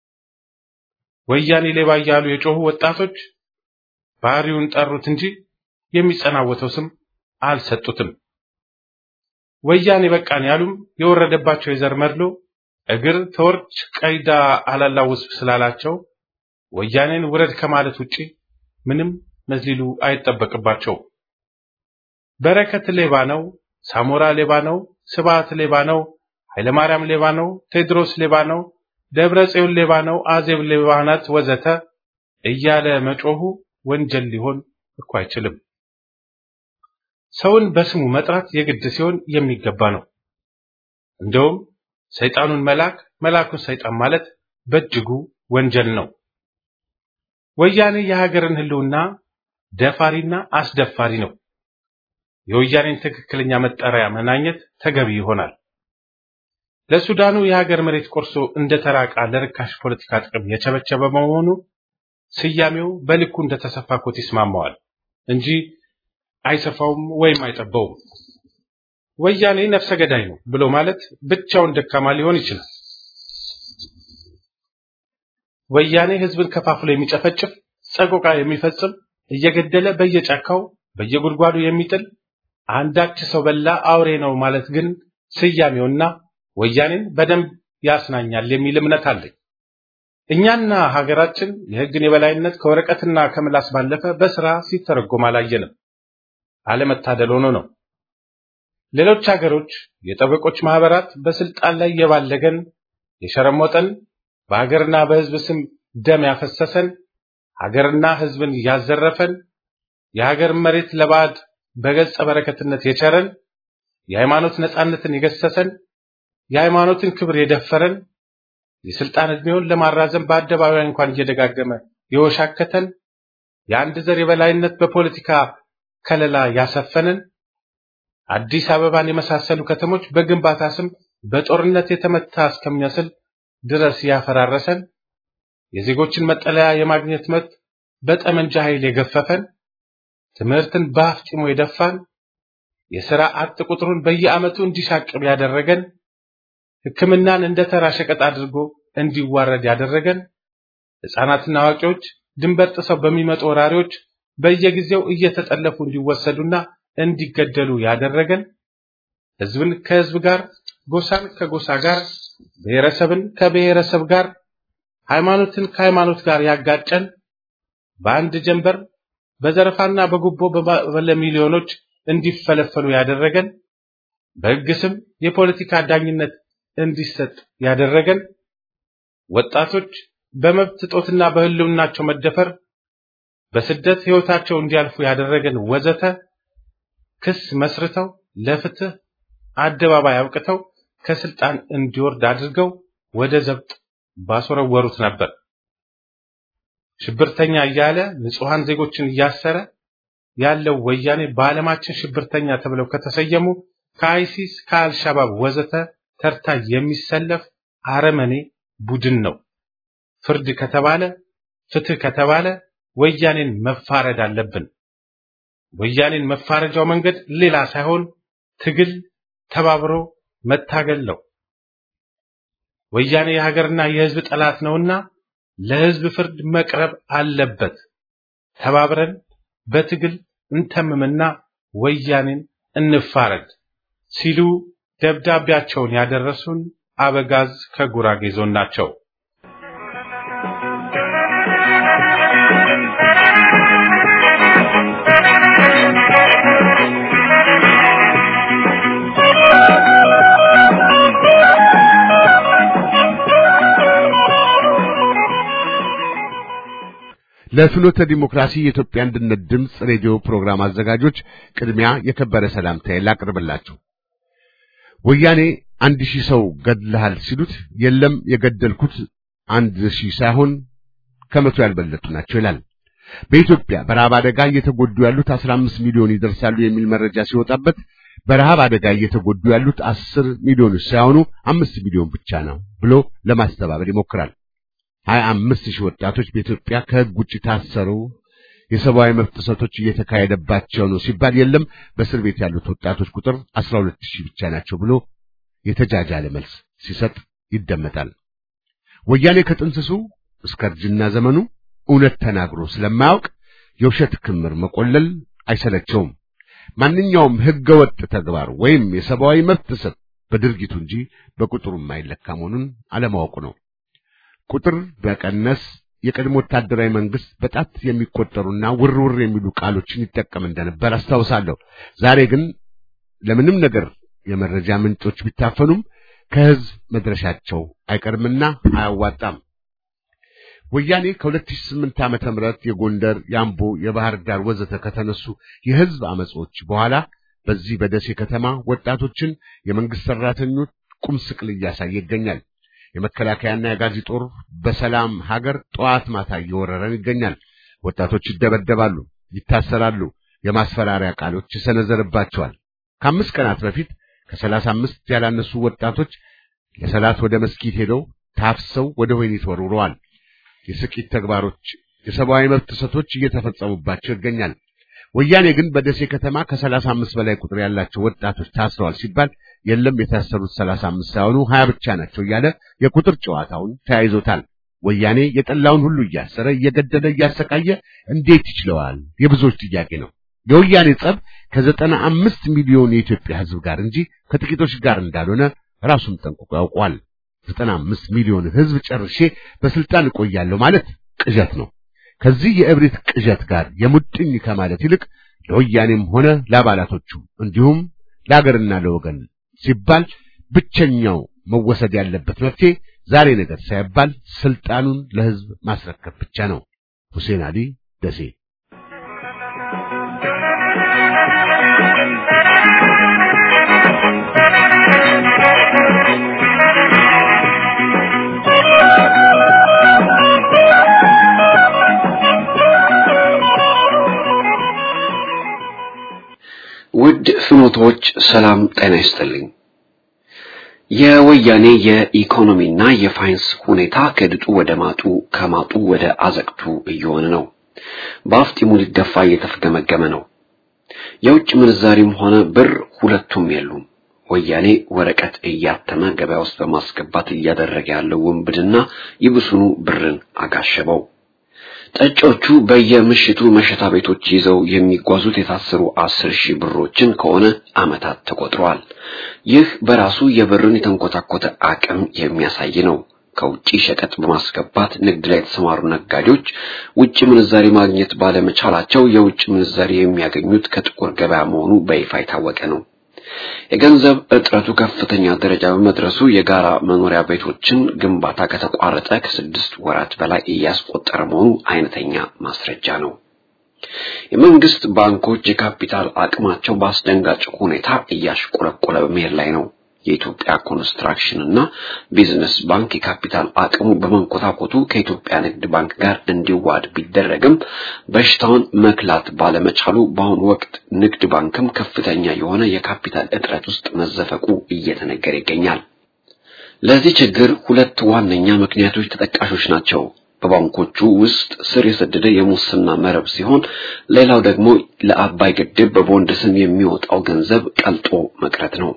ወያኔ ሌባ እያሉ የጮሁ ወጣቶች ባህሪውን ጠሩት እንጂ የሚጸናወተው ስም አልሰጡትም። ወያኔ በቃን ያሉም የወረደባቸው የዘር መድሎ እግር ተወርች ቀይዳ አላላውስ ስላላቸው ወያኔን ውረድ ከማለት ውጪ ምንም መዝሊሉ አይጠበቅባቸው። በረከት ሌባ ነው፣ ሳሞራ ሌባ ነው፣ ስብዓት ሌባ ነው፣ ኃይለማርያም ሌባ ነው፣ ቴድሮስ ሌባ ነው፣ ደብረ ጽዮን ሌባ ነው፣ አዜብ ሌባ ናት ወዘተ እያለ መጮሁ ወንጀል ሊሆን እኮ አይችልም። ሰውን በስሙ መጥራት የግድ ሲሆን የሚገባ ነው። እንደውም ሰይጣኑን መልአክ መልአኩን ሰይጣን ማለት በእጅጉ ወንጀል ነው። ወያኔ የሀገርን ሕልውና ደፋሪና አስደፋሪ ነው። የወያኔን ትክክለኛ መጠሪያ መናኘት ተገቢ ይሆናል። ለሱዳኑ የሀገር መሬት ቆርሶ እንደ ተራቃ ለርካሽ ፖለቲካ ጥቅም የቸበቸበ በመሆኑ ስያሜው በልኩ እንደተሰፋ ኮት ይስማማዋል እንጂ አይሰፋውም ወይም አይጠባውም። ወያኔ ነፍሰ ገዳይ ነው ብሎ ማለት ብቻውን ደካማ ሊሆን ይችላል። ወያኔ ህዝብን ከፋፍሎ የሚጨፈጭፍ ጸቆቃ የሚፈጽም እየገደለ በየጫካው በየጉድጓዱ የሚጥል አንዳች ሰው በላ አውሬ ነው ማለት ግን ስያሜውና ወያኔን በደንብ ያስናኛል የሚል እምነት አለኝ። እኛና ሀገራችን የህግን የበላይነት ከወረቀትና ከምላስ ባለፈ በስራ ሲተረጎም አላየንም። አለመታደል ሆኖ ነው። ሌሎች ሀገሮች የጠበቆች ማህበራት በስልጣን ላይ የባለገን የሸረሞጠን በሀገርና በህዝብ ስም ደም ያፈሰሰን ሀገርና ህዝብን ያዘረፈን የሀገር መሬት ለባዕድ በገጸ በረከትነት የቸረን የሃይማኖት ነጻነትን የገሰሰን የሃይማኖትን ክብር የደፈረን የስልጣን ዕድሜውን ለማራዘም በአደባባይ እንኳን እየደጋገመ የወሻከተን የአንድ ዘር የበላይነት በፖለቲካ ከለላ ያሰፈንን አዲስ አበባን የመሳሰሉ ከተሞች በግንባታ ስም በጦርነት የተመታ እስከሚመስል ድረስ ያፈራረሰን የዜጎችን መጠለያ የማግኘት መብት በጠመንጃ ኃይል የገፈፈን ትምህርትን በአፍጢሙ የደፋን የሥራ አጥ ቁጥሩን በየዓመቱ እንዲሻቅብ ያደረገን ሕክምናን እንደ ተራ ሸቀጥ አድርጎ እንዲዋረድ ያደረገን ሕፃናትና አዋቂዎች ድንበር ጥሰው በሚመጡ ወራሪዎች በየጊዜው እየተጠለፉ እንዲወሰዱና እንዲገደሉ ያደረገን ሕዝብን ከሕዝብ ጋር ጎሳን ከጎሳ ጋር ብሔረሰብን ከብሔረሰብ ጋር ሃይማኖትን ከሃይማኖት ጋር ያጋጨን በአንድ ጀንበር በዘረፋና በጉቦ በለሚሊዮኖች እንዲፈለፈሉ ያደረገን በሕግ ስም የፖለቲካ ዳኝነት እንዲሰጥ ያደረገን ወጣቶች በመብት እጦትና በሕልውናቸው መደፈር በስደት ሕይወታቸው እንዲያልፉ ያደረገን ወዘተ ክስ መስርተው ለፍትህ አደባባይ አብቅተው ከስልጣን እንዲወርድ አድርገው ወደ ዘብጥ ባስወረወሩት ነበር። ሽብርተኛ እያለ ንጹሐን ዜጎችን እያሰረ ያለው ወያኔ በዓለማችን ሽብርተኛ ተብለው ከተሰየሙ ከአይሲስ ከአልሻባብ ወዘተ ተርታ የሚሰለፍ አረመኔ ቡድን ነው። ፍርድ ከተባለ ፍትህ ከተባለ ወያኔን መፋረድ አለብን። ወያኔን መፋረጃው መንገድ ሌላ ሳይሆን ትግል፣ ተባብሮ መታገል ነው። ወያኔ የሀገርና የሕዝብ ጠላት ነውና ለህዝብ ፍርድ መቅረብ አለበት። ተባብረን በትግል እንተምምና ወያኔን እንፋረድ ሲሉ ደብዳቤያቸውን ያደረሱን አበጋዝ ከጉራጌ ዞን ናቸው። ለፍኖተ ዲሞክራሲ የኢትዮጵያ አንድነት ድምፅ ሬዲዮ ፕሮግራም አዘጋጆች ቅድሚያ የከበረ ሰላምታዬ ላቅርብላችሁ። ወያኔ አንድ ሺህ ሰው ገድልሃል ሲሉት የለም የገደልኩት አንድ ሺህ ሳይሆን ከመቶ ያልበለጡ ናቸው ይላል። በኢትዮጵያ በረሃብ አደጋ እየተጎዱ ያሉት 15 ሚሊዮን ይደርሳሉ የሚል መረጃ ሲወጣበት በረሃብ አደጋ እየተጎዱ ያሉት 10 ሚሊዮኖች ሳይሆኑ አምስት ሚሊዮን ብቻ ነው ብሎ ለማስተባበል ይሞክራል። 25 ሺህ ወጣቶች በኢትዮጵያ ከሕግ ውጭ ታሰሩ፣ የሰብአዊ መብት ጥሰቶች እየተካሄደባቸው ነው ሲባል የለም በእስር ቤት ያሉት ወጣቶች ቁጥር 12 ሺህ ብቻ ናቸው ብሎ የተጃጃለ መልስ ሲሰጥ ይደመጣል። ወያኔ ከጥንስሱ እስከ እርጅና ዘመኑ እውነት ተናግሮ ስለማያውቅ የውሸት ክምር መቆለል አይሰለቸውም። ማንኛውም ሕገወጥ ተግባር ወይም የሰብአዊ መብት ጥሰት በድርጊቱ እንጂ በቁጥሩ የማይለካ መሆኑን አለማወቁ ነው። ቁጥር በቀነስ የቀድሞ ወታደራዊ መንግስት በጣት የሚቆጠሩና ውርውር የሚሉ ቃሎችን ይጠቀም እንደነበር አስታውሳለሁ። ዛሬ ግን ለምንም ነገር የመረጃ ምንጮች ቢታፈኑም ከህዝብ መድረሻቸው አይቀርምና አያዋጣም። ወያኔ ከ2008 ዓመተ ምህረት የጎንደር፣ የአምቦ፣ የባህር ዳር ወዘተ ከተነሱ የህዝብ አመጾች በኋላ በዚህ በደሴ ከተማ ወጣቶችን የመንግስት ሰራተኞች ቁም ስቅል እያሳየ ይገኛል። የመከላከያና የጋዚ ጦር በሰላም ሀገር ጠዋት ማታ እየወረረን ይገኛል። ወጣቶች ይደበደባሉ፣ ይታሰራሉ፣ የማስፈራሪያ ቃሎች ይሰነዘርባቸዋል። ከአምስት ቀናት በፊት ከሰላሳ አምስት ያላነሱ ወጣቶች ለሰላት ወደ መስጊድ ሄደው ታፍሰው ወደ ወህኒ ተወርውረዋል። የስቂት ተግባሮች፣ የሰብአዊ መብት ጥሰቶች እየተፈጸሙባቸው ይገኛል። ወያኔ ግን በደሴ ከተማ ከሰላሳ አምስት በላይ ቁጥር ያላቸው ወጣቶች ታስረዋል ሲባል የለም የታሰሩት ሰላሳ አምስት ሳይሆኑ ሀያ ብቻ ናቸው እያለ የቁጥር ጨዋታውን ተያይዞታል። ወያኔ የጠላውን ሁሉ እያሰረ እየገደለ እያሰቃየ እንዴት ይችለዋል? የብዙዎች ጥያቄ ነው። የወያኔ ጸብ ከዘጠና አምስት ሚሊዮን የኢትዮጵያ ሕዝብ ጋር እንጂ ከጥቂቶች ጋር እንዳልሆነ ራሱም ጠንቅቆ ያውቋል። ዘጠና አምስት ሚሊዮን ሕዝብ ጨርሼ በስልጣን እቆያለሁ ማለት ቅዠት ነው። ከዚህ የእብሪት ቅዠት ጋር የሙጥኝ ከማለት ይልቅ ለወያኔም ሆነ ለአባላቶቹ እንዲሁም ለአገርና ለወገን ሲባል ብቸኛው መወሰድ ያለበት መፍትሄ ዛሬ ነገር ሳይባል ስልጣኑን ለሕዝብ ማስረከብ ብቻ ነው። ሁሴን አሊ ደሴ ውድ ፍኖቶች ሰላም ጤና ይስጥልኝ። የወያኔ የኢኮኖሚና የፋይናንስ ሁኔታ ከድጡ ወደ ማጡ ከማጡ ወደ አዘቅቱ እየሆነ ነው። በአፍጢሙ ሊደፋ እየተፍገመገመ ነው። የውጭ ምንዛሪም ሆነ ብር ሁለቱም የሉም። ወያኔ ወረቀት እያተመ ገበያ ውስጥ በማስገባት እያደረገ ያለው ውንብድና ይብሱኑ ብርን አጋሸበው። ጠጮቹ በየምሽቱ መሸታ ቤቶች ይዘው የሚጓዙት የታሰሩ አስር ሺህ ብሮችን ከሆነ ዓመታት ተቆጥረዋል። ይህ በራሱ የብርን የተንኮታኮተ አቅም የሚያሳይ ነው። ከውጪ ሸቀጥ በማስገባት ንግድ ላይ የተሰማሩ ነጋዴዎች ውጭ ምንዛሪ ማግኘት ባለመቻላቸው የውጭ ምንዛሪ የሚያገኙት ከጥቁር ገበያ መሆኑ በይፋ የታወቀ ነው። የገንዘብ እጥረቱ ከፍተኛ ደረጃ በመድረሱ የጋራ መኖሪያ ቤቶችን ግንባታ ከተቋረጠ ከስድስት ወራት በላይ እያስቆጠረ መሆኑ አይነተኛ ማስረጃ ነው። የመንግስት ባንኮች የካፒታል አቅማቸው በአስደንጋጭ ሁኔታ እያሽቆለቆለ በመሄድ ላይ ነው። የኢትዮጵያ ኮንስትራክሽን እና ቢዝነስ ባንክ የካፒታል አቅሙ በመንኮታኮቱ ከኢትዮጵያ ንግድ ባንክ ጋር እንዲዋድ ቢደረግም በሽታውን መክላት ባለመቻሉ በአሁኑ ወቅት ንግድ ባንክም ከፍተኛ የሆነ የካፒታል እጥረት ውስጥ መዘፈቁ እየተነገረ ይገኛል። ለዚህ ችግር ሁለት ዋነኛ ምክንያቶች ተጠቃሾች ናቸው። በባንኮቹ ውስጥ ስር የሰደደ የሙስና መረብ ሲሆን፣ ሌላው ደግሞ ለአባይ ግድብ በቦንድ ስም የሚወጣው ገንዘብ ቀልጦ መቅረት ነው።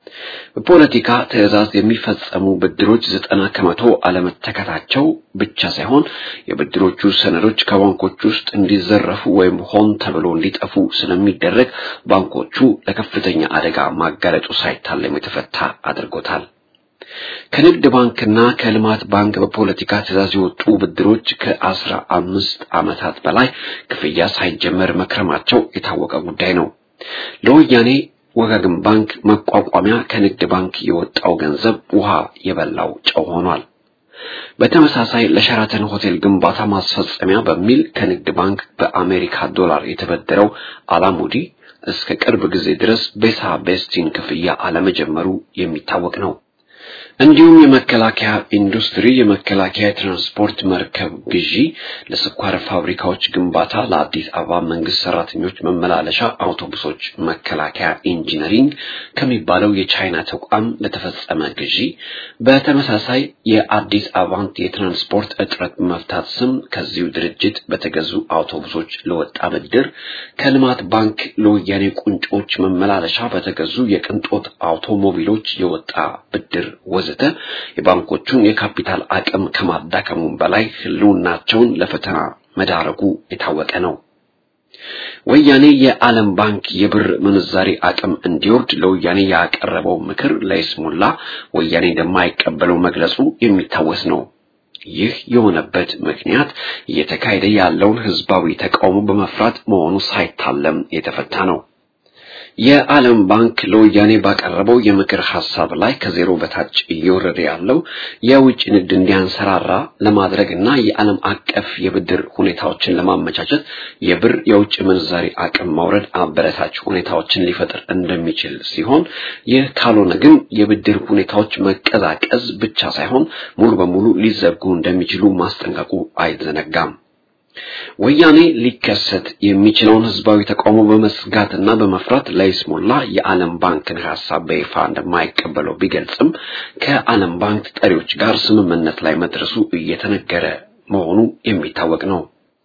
በፖለቲካ ትዕዛዝ የሚፈጸሙ ብድሮች ዘጠና ከመቶ አለመተካታቸው ብቻ ሳይሆን የብድሮቹ ሰነዶች ከባንኮች ውስጥ እንዲዘረፉ ወይም ሆን ተብሎ እንዲጠፉ ስለሚደረግ ባንኮቹ ለከፍተኛ አደጋ ማጋለጡ ሳይታለም የተፈታ አድርጎታል። ከንግድ ባንክና ከልማት ባንክ በፖለቲካ ትዕዛዝ የወጡ ብድሮች ከአስራ አምስት ዓመታት በላይ ክፍያ ሳይጀመር መክረማቸው የታወቀ ጉዳይ ነው። ለወያኔ ወጋገን ባንክ መቋቋሚያ ከንግድ ባንክ የወጣው ገንዘብ ውሃ የበላው ጨው ሆኗል። በተመሳሳይ ለሸራተን ሆቴል ግንባታ ማስፈጸሚያ በሚል ከንግድ ባንክ በአሜሪካ ዶላር የተበደረው አላሙዲ እስከ ቅርብ ጊዜ ድረስ ቤሳ ቤስቲን ክፍያ አለመጀመሩ የሚታወቅ ነው። እንዲሁም የመከላከያ ኢንዱስትሪ የመከላከያ ትራንስፖርት መርከብ ግዢ፣ ለስኳር ፋብሪካዎች ግንባታ፣ ለአዲስ አበባ መንግስት ሰራተኞች መመላለሻ አውቶቡሶች መከላከያ ኢንጂነሪንግ ከሚባለው የቻይና ተቋም ለተፈጸመ ግዢ፣ በተመሳሳይ የአዲስ አበባን የትራንስፖርት እጥረት በመፍታት ስም ከዚሁ ድርጅት በተገዙ አውቶቡሶች ለወጣ ብድር፣ ከልማት ባንክ ለወያኔ ቁንጮች መመላለሻ በተገዙ የቅንጦት አውቶሞቢሎች የወጣ ብድር ወዘተ የባንኮቹን የካፒታል አቅም ከማዳከሙም በላይ ህልውናቸውን ለፈተና መዳረጉ የታወቀ ነው። ወያኔ የዓለም ባንክ የብር ምንዛሪ አቅም እንዲወርድ ለወያኔ ያቀረበው ምክር ለይስሙላ ወያኔ እንደማይቀበለው መግለጹ የሚታወስ ነው። ይህ የሆነበት ምክንያት እየተካሄደ ያለውን ህዝባዊ ተቃውሞ በመፍራት መሆኑ ሳይታለም የተፈታ ነው። የዓለም ባንክ ለወያኔ ባቀረበው የምክር ሐሳብ ላይ ከዜሮ በታች እየወረደ ያለው የውጭ ንግድ እንዲያንሰራራ ለማድረግና የዓለም አቀፍ የብድር ሁኔታዎችን ለማመቻቸት የብር የውጭ ምንዛሪ አቅም ማውረድ አበረታች ሁኔታዎችን ሊፈጥር እንደሚችል ሲሆን ይህ ካልሆነ ግን የብድር ሁኔታዎች መቀዛቀዝ ብቻ ሳይሆን ሙሉ በሙሉ ሊዘጉ እንደሚችሉ ማስጠንቀቁ አይዘነጋም። ወያኔ ሊከሰት የሚችለውን ህዝባዊ ተቃውሞ በመስጋትና በመፍራት ለይስሙላ የዓለም ባንክን ሐሳብ በይፋ እንደማይቀበለው ቢገልጽም ከዓለም ባንክ ጠሪዎች ጋር ስምምነት ላይ መድረሱ እየተነገረ መሆኑ የሚታወቅ ነው።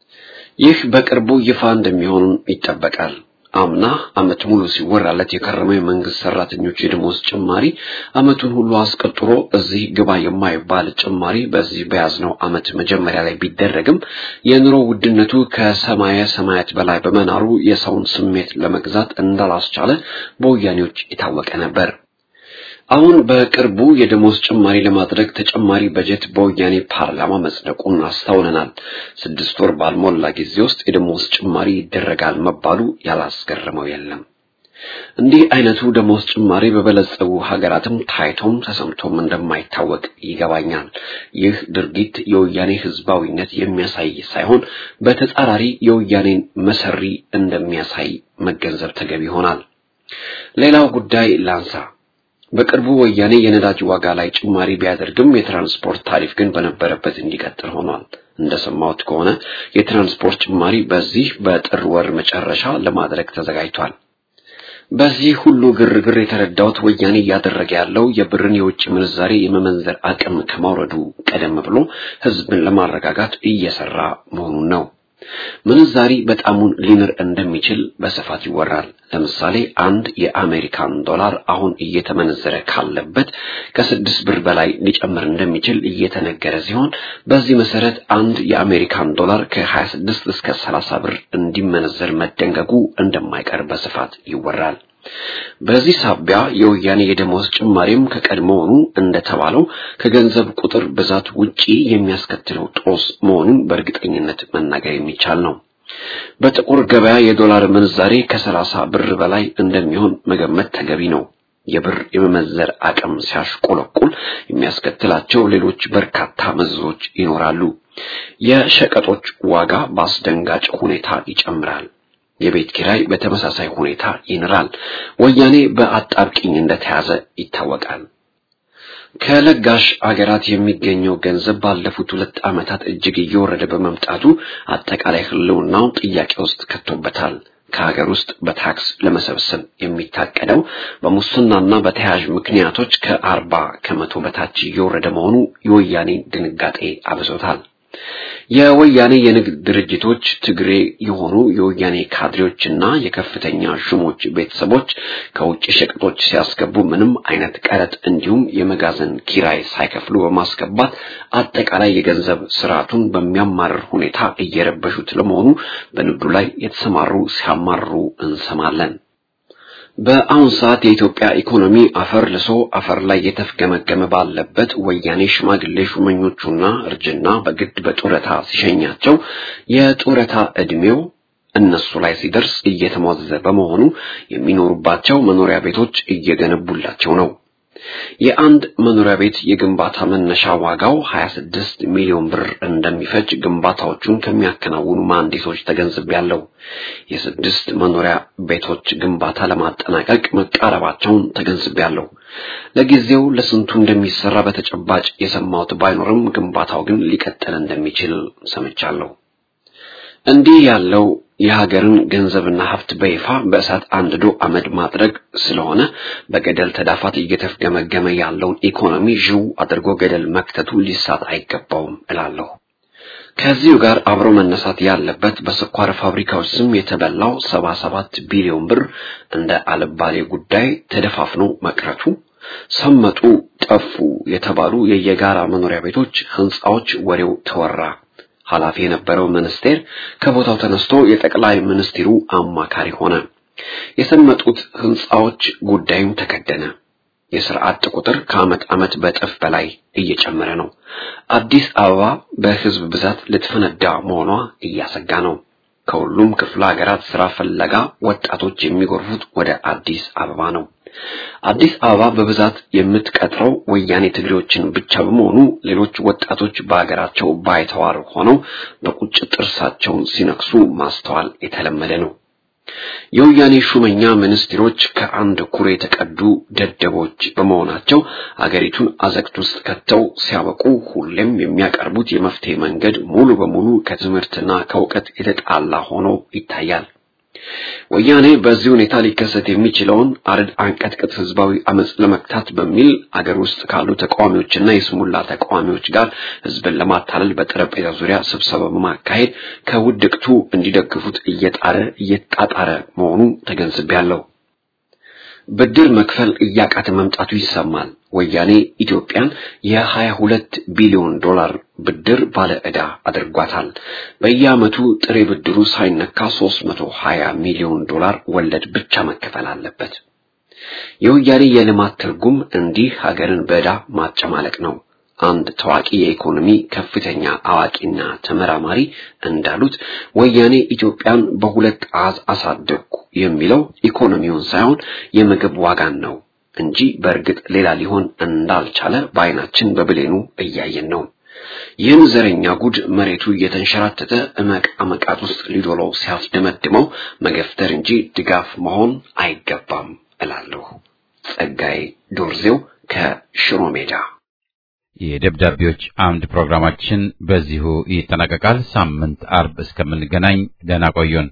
ይህ በቅርቡ ይፋ እንደሚሆን ይጠበቃል። አምና ዓመት ሙሉ ሲወራለት የከረመው የመንግስት ሰራተኞች የደሞዝ ጭማሪ ዓመቱን ሁሉ አስቀጥሮ እዚህ ግባ የማይባል ጭማሪ በዚህ በያዝነው ዓመት መጀመሪያ ላይ ቢደረግም የኑሮ ውድነቱ ከሰማየ ሰማያት በላይ በመናሩ የሰውን ስሜት ለመግዛት እንዳላስቻለ በወያኔዎች የታወቀ ነበር። አሁን በቅርቡ የደሞዝ ጭማሪ ለማድረግ ተጨማሪ በጀት በወያኔ ፓርላማ መጽደቁን አስተውለናል። ስድስት ወር ባልሞላ ጊዜ ውስጥ የደሞዝ ጭማሪ ይደረጋል መባሉ ያላስገረመው የለም። እንዲህ አይነቱ ደሞዝ ጭማሪ በበለጸጉ ሀገራትም ታይቶም ተሰምቶም እንደማይታወቅ ይገባኛል። ይህ ድርጊት የወያኔ ህዝባዊነት የሚያሳይ ሳይሆን በተጻራሪ የወያኔን መሰሪ እንደሚያሳይ መገንዘብ ተገቢ ይሆናል። ሌላው ጉዳይ ላንሳ። በቅርቡ ወያኔ የነዳጅ ዋጋ ላይ ጭማሪ ቢያደርግም የትራንስፖርት ታሪፍ ግን በነበረበት እንዲቀጥል ሆኗል። እንደሰማሁት ከሆነ የትራንስፖርት ጭማሪ በዚህ በጥር ወር መጨረሻ ለማድረግ ተዘጋጅቷል። በዚህ ሁሉ ግርግር የተረዳሁት ወያኔ እያደረገ ያለው የብርን የውጭ ምንዛሬ የመመንዘር አቅም ከማውረዱ ቀደም ብሎ ህዝብን ለማረጋጋት እየሰራ መሆኑን ነው። ምንዛሪ በጣሙን ሊንር እንደሚችል በስፋት ይወራል። ለምሳሌ አንድ የአሜሪካን ዶላር አሁን እየተመነዘረ ካለበት ከስድስት ብር በላይ ሊጨምር እንደሚችል እየተነገረ ሲሆን በዚህ መሰረት አንድ የአሜሪካን ዶላር ከ26 እስከ 30 ብር እንዲመነዘር መደንገጉ እንደማይቀር በስፋት ይወራል። በዚህ ሳቢያ የወያኔ የደሞዝ ጭማሪም ከቀድሞውኑ እንደተባለው ከገንዘብ ቁጥር ብዛት ውጪ የሚያስከትለው ጦስ መሆኑን በእርግጠኝነት መናገር የሚቻል ነው። በጥቁር ገበያ የዶላር ምንዛሬ ከሰላሳ ብር በላይ እንደሚሆን መገመት ተገቢ ነው። የብር የመመዘር አቅም ሲያሽቆለቁል የሚያስከትላቸው ሌሎች በርካታ መዘዞች ይኖራሉ። የሸቀጦች ዋጋ በአስደንጋጭ ሁኔታ ይጨምራል። የቤት ኪራይ በተመሳሳይ ሁኔታ ይንራል። ወያኔ በአጣብቂኝ እንደተያዘ ይታወቃል። ከለጋሽ አገራት የሚገኘው ገንዘብ ባለፉት ሁለት ዓመታት እጅግ እየወረደ በመምጣቱ አጠቃላይ ሕልውናውን ጥያቄ ውስጥ ከቶበታል። ከሀገር ውስጥ በታክስ ለመሰብሰብ የሚታቀደው በሙስናና በተያያዥ ምክንያቶች ከአርባ ከመቶ በታች እየወረደ መሆኑ የወያኔ ድንጋጤ አብዞታል። የወያኔ የንግድ ድርጅቶች ትግሬ የሆኑ የወያኔ ካድሬዎችና የከፍተኛ ሹሞች ቤተሰቦች ከውጭ ሸቀጦች ሲያስገቡ ምንም አይነት ቀረጥ እንዲሁም የመጋዘን ኪራይ ሳይከፍሉ በማስገባት አጠቃላይ የገንዘብ ስርዓቱን በሚያማርር ሁኔታ እየረበሹት ለመሆኑ በንግዱ ላይ የተሰማሩ ሲያማርሩ እንሰማለን። በአሁን ሰዓት የኢትዮጵያ ኢኮኖሚ አፈር ልሶ አፈር ላይ የተፍገመገመ ባለበት ወያኔ ሽማግሌ ሹመኞቹና እርጅና በግድ በጡረታ ሲሸኛቸው የጡረታ ዕድሜው እነሱ ላይ ሲደርስ እየተሟዘዘ በመሆኑ የሚኖሩባቸው መኖሪያ ቤቶች እየገነቡላቸው ነው። የአንድ መኖሪያ ቤት የግንባታ መነሻ ዋጋው 26 ሚሊዮን ብር እንደሚፈጅ ግንባታዎቹን ከሚያከናውኑ መሐንዲሶች ተገንዝቤያለሁ። የስድስት መኖሪያ ቤቶች ግንባታ ለማጠናቀቅ መቃረባቸውን ተገንዝቤያለሁ። ለጊዜው ለስንቱ እንደሚሰራ በተጨባጭ የሰማሁት ባይኖርም ግንባታው ግን ሊቀጥል እንደሚችል ሰምቻለሁ። እንዲህ ያለው የሀገርን ገንዘብና ሀብት በይፋ በእሳት አንድዶ አመድ ማድረግ ስለሆነ በገደል ተዳፋት እየተፍገመገመ ያለውን ኢኮኖሚ ዥው አድርጎ ገደል መክተቱ ሊሳት አይገባውም እላለሁ። ከዚሁ ጋር አብሮ መነሳት ያለበት በስኳር ፋብሪካዎች ስም የተበላው ሰባ ሰባት ቢሊዮን ብር እንደ አልባሌ ጉዳይ ተደፋፍኖ መቅረቱ፣ ሰመጡ፣ ጠፉ የተባሉ የየጋራ መኖሪያ ቤቶች ህንፃዎች ወሬው ተወራ። ኃላፊ የነበረው ሚኒስቴር ከቦታው ተነስቶ የጠቅላይ ሚኒስትሩ አማካሪ ሆነ። የሰመጡት ህንፃዎች ጉዳዩም ተከደነ። የስራ አጥ ቁጥር ከዓመት ዓመት በእጥፍ በላይ እየጨመረ ነው። አዲስ አበባ በህዝብ ብዛት ልትፈነዳ መሆኗ እያሰጋ ነው። ከሁሉም ክፍለ ሀገራት ስራ ፍለጋ ወጣቶች የሚጎርፉት ወደ አዲስ አበባ ነው። አዲስ አበባ በብዛት የምትቀጥረው ወያኔ ትግሬዎችን ብቻ በመሆኑ ሌሎች ወጣቶች በሀገራቸው ባይተዋር ሆነው በቁጭት ጥርሳቸውን ሲነክሱ ማስተዋል የተለመደ ነው። የወያኔ ሹመኛ ሚኒስትሮች ከአንድ ኩሬ የተቀዱ ደደቦች በመሆናቸው አገሪቱን አዘቅት ውስጥ ከተው ሲያበቁ ሁሌም የሚያቀርቡት የመፍትሄ መንገድ ሙሉ በሙሉ ከትምህርትና ከእውቀት የተጣላ ሆኖ ይታያል። ወያኔ በዚህ ሁኔታ ሊከሰት የሚችለውን አረድ አንቀጥቅጥ ህዝባዊ አመጽ ለመክታት በሚል አገር ውስጥ ካሉ ተቃዋሚዎችና የስሙላ ተቃዋሚዎች ጋር ህዝብን ለማታለል በጠረጴዛ ዙሪያ ስብሰባ በማካሄድ ከውድቅቱ እንዲደግፉት እየጣረ እየጣጣረ መሆኑ ተገንዝቤያለሁ። ብድር መክፈል እያቃተ መምጣቱ ይሰማል። ወያኔ ኢትዮጵያን የሀያ ሁለት ቢሊዮን ዶላር ብድር ባለ ዕዳ አድርጓታል። በየዓመቱ ጥሬ ብድሩ ሳይነካ 320 ሚሊዮን ዶላር ወለድ ብቻ መከፈል አለበት። የወያኔ የልማት ትርጉም እንዲህ ሀገርን በዕዳ ማጨማለቅ ነው። አንድ ታዋቂ የኢኮኖሚ ከፍተኛ አዋቂና ተመራማሪ እንዳሉት ወያኔ ኢትዮጵያን በሁለት አሃዝ አሳደግኩ የሚለው ኢኮኖሚውን ሳይሆን የምግብ ዋጋን ነው እንጂ በእርግጥ ሌላ ሊሆን እንዳልቻለ በዓይናችን በብሌኑ እያየን ነው። ይህን ዘረኛ ጉድ መሬቱ እየተንሸራተተ እመቅ አመቃት ውስጥ ሊዶለው ሲያስደመድመው መገፍተር እንጂ ድጋፍ መሆን አይገባም እላለሁ። ጸጋዬ ዶርዜው ከሽሮ ሜዳ የደብዳቤዎች አምድ ፕሮግራማችን በዚሁ ይጠናቀቃል። ሳምንት አርብ እስከምንገናኝ ደህና ቆዩን።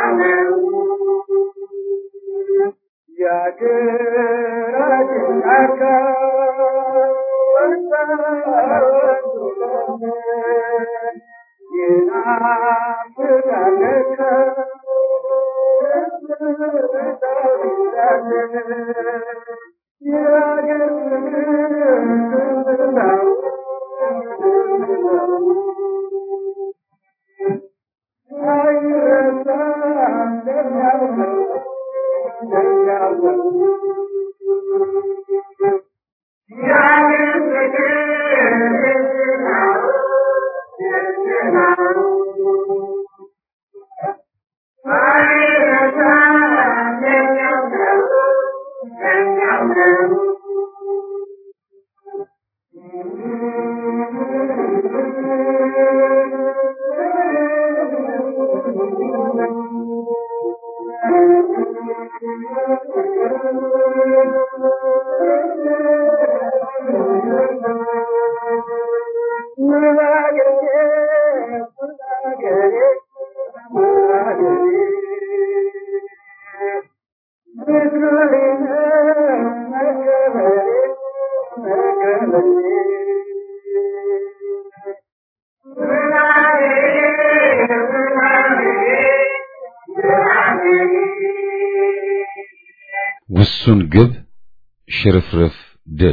ውሱን ግብ ሽርፍርፍ ድል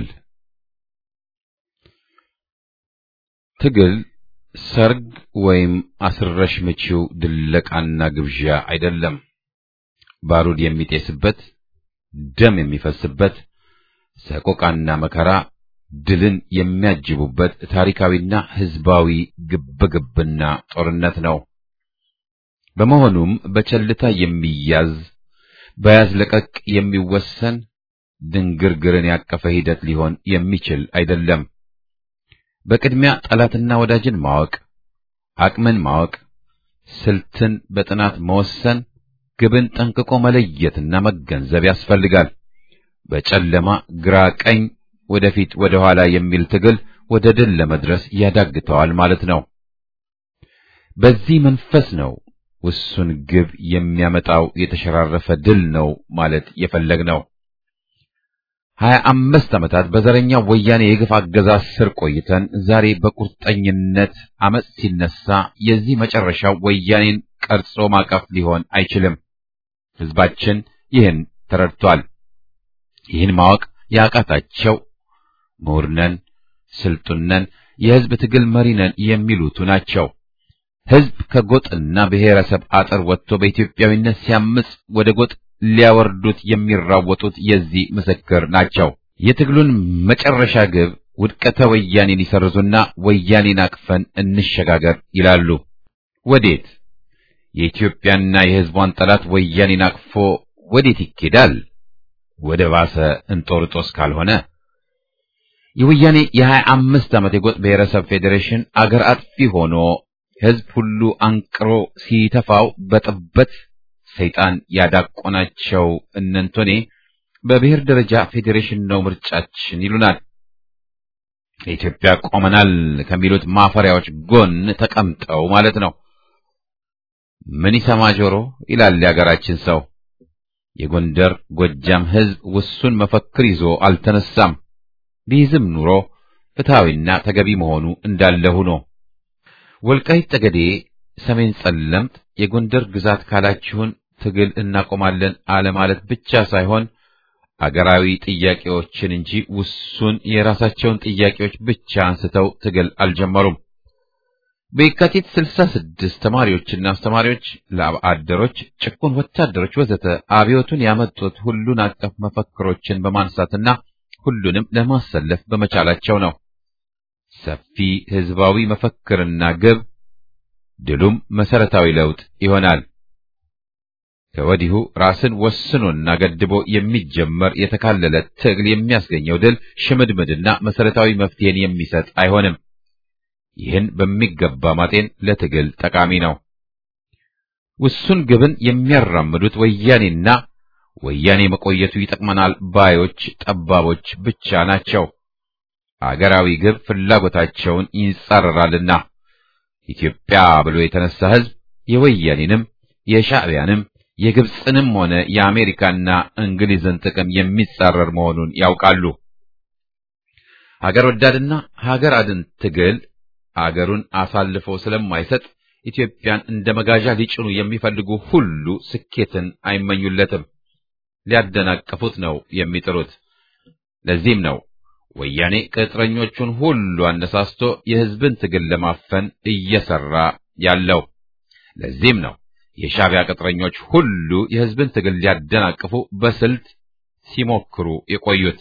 ትግል ሰርግ ወይም አስረሽ ምቺው ድለቃና ግብዣ አይደለም። ባሩድ የሚጤስበት፣ ደም የሚፈስበት፣ ሰቆቃና መከራ ድልን የሚያጅቡበት ታሪካዊና ሕዝባዊ ግብግብና ጦርነት ነው። በመሆኑም በቸልታ የሚያዝ በያዝ ለቀቅ የሚወሰን ድንግርግርን ያቀፈ ሂደት ሊሆን የሚችል አይደለም። በቅድሚያ ጠላትና ወዳጅን ማወቅ፣ አቅምን ማወቅ፣ ስልትን በጥናት መወሰን፣ ግብን ጠንቅቆ መለየትና መገንዘብ ያስፈልጋል። በጨለማ ግራ ቀኝ፣ ወደፊት ወደ ኋላ የሚል ትግል ወደ ድል ለመድረስ ያዳግተዋል ማለት ነው። በዚህ መንፈስ ነው ውሱን ግብ የሚያመጣው የተሸራረፈ ድል ነው ማለት የፈለግነው። ሀያ አምስት ዓመታት በዘረኛው ወያኔ የግፍ አገዛዝ ስር ቆይተን ዛሬ በቁርጠኝነት አመፅ ሲነሳ የዚህ መጨረሻው ወያኔን ቀርጾ ማቀፍ ሊሆን አይችልም። ሕዝባችን ይህን ተረድቷል። ይህን ማወቅ ያቃታቸው ምሁርነን፣ ስልጡነን፣ የሕዝብ ትግል መሪነን የሚሉቱ ናቸው። ሕዝብ ከጎጥና ብሔረሰብ አጥር ወጥቶ በኢትዮጵያዊነት ሲያምጽ ወደ ጎጥ ሊያወርዱት የሚራወጡት የዚህ ምስክር ናቸው። የትግሉን መጨረሻ ግብ ውድቀተ ወያኔን ይሰርዙና ወያኔን አቅፈን እንሸጋገር ይላሉ። ወዴት? የኢትዮጵያና የሕዝቧን ጠላት ወያኔን አቅፎ ወዴት ይኬዳል? ወደ ባሰ እንጦርጦስ ካልሆነ የወያኔ የሀያ አምስት ዓመት የጎጥ ብሔረሰብ ፌዴሬሽን አገር አጥፊ ሆኖ ሕዝብ ሁሉ አንቅሮ ሲተፋው በጥበት ሰይጣን ያዳቆናቸው እነንቶኔ በብሔር ደረጃ ፌዴሬሽን ነው ምርጫችን ይሉናል። ለኢትዮጵያ ቆመናል ከሚሉት ማፈሪያዎች ጎን ተቀምጠው ማለት ነው። ምን ይሰማ ጆሮ ይላል የአገራችን ሰው። የጎንደር ጎጃም ሕዝብ ውሱን መፈክር ይዞ አልተነሳም። ቢይዝም ኑሮ ፍትሐዊና ተገቢ መሆኑ እንዳለ ሆኖ ወልቃይት ጠገዴ፣ ሰሜን ጸለምት የጎንደር ግዛት ካላችሁን ትግል እናቆማለን አለማለት ብቻ ሳይሆን አገራዊ ጥያቄዎችን እንጂ ውሱን የራሳቸውን ጥያቄዎች ብቻ አንስተው ትግል አልጀመሩም። በየካቲት ስልሳ ስድስት ተማሪዎችና አስተማሪዎች፣ ለአደሮች፣ ጭቁን ወታደሮች ወዘተ አብዮቱን ያመጡት ሁሉን አቀፍ መፈክሮችን በማንሳትና ሁሉንም ለማሰለፍ በመቻላቸው ነው። ሰፊ ህዝባዊ መፈክርና ግብ ድሉም መሰረታዊ ለውጥ ይሆናል። ከወዲሁ ራስን ወስኖና ገድቦ የሚጀመር የተካለለ ትግል የሚያስገኘው ድል ሽምድምድና መሰረታዊ መፍትሄን የሚሰጥ አይሆንም። ይህን በሚገባ ማጤን ለትግል ጠቃሚ ነው። ውሱን ግብን የሚያራምዱት ወያኔና ወያኔ መቆየቱ ይጠቅመናል ባዮች ጠባቦች ብቻ ናቸው። አገራዊ ግብ ፍላጎታቸውን ይንጻረራልና ኢትዮጵያ ብሎ የተነሳ ህዝብ የወያኔንም የሻዕቢያንም የግብፅንም ሆነ የአሜሪካና እንግሊዝን ጥቅም የሚጻረር መሆኑን ያውቃሉ። ሀገር ወዳድና ሀገር አድን ትግል አገሩን አሳልፎ ስለማይሰጥ ኢትዮጵያን እንደ መጋዣ ሊጭኑ የሚፈልጉ ሁሉ ስኬትን አይመኙለትም፣ ሊያደናቅፉት ነው የሚጥሩት። ለዚህም ነው ወያኔ ቅጥረኞቹን ሁሉ አነሳስቶ የሕዝብን ትግል ለማፈን እየሰራ ያለው። ለዚህም ነው የሻዕቢያ ቅጥረኞች ሁሉ የሕዝብን ትግል ሊያደናቅፉ በስልት ሲሞክሩ የቆዩት።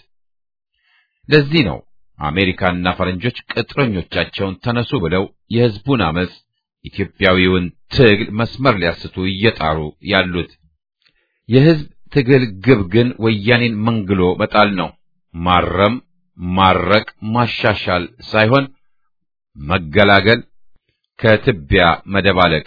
ለዚህ ነው አሜሪካና ፈረንጆች ቅጥረኞቻቸውን ተነሱ ብለው የሕዝቡን አመፅ ኢትዮጵያዊውን ትግል መስመር ሊያስቱ እየጣሩ ያሉት። የሕዝብ ትግል ግብ ግን ወያኔን መንግሎ መጣል ነው። ማረም፣ ማረቅ፣ ማሻሻል ሳይሆን መገላገል፣ ከትቢያ መደባለቅ።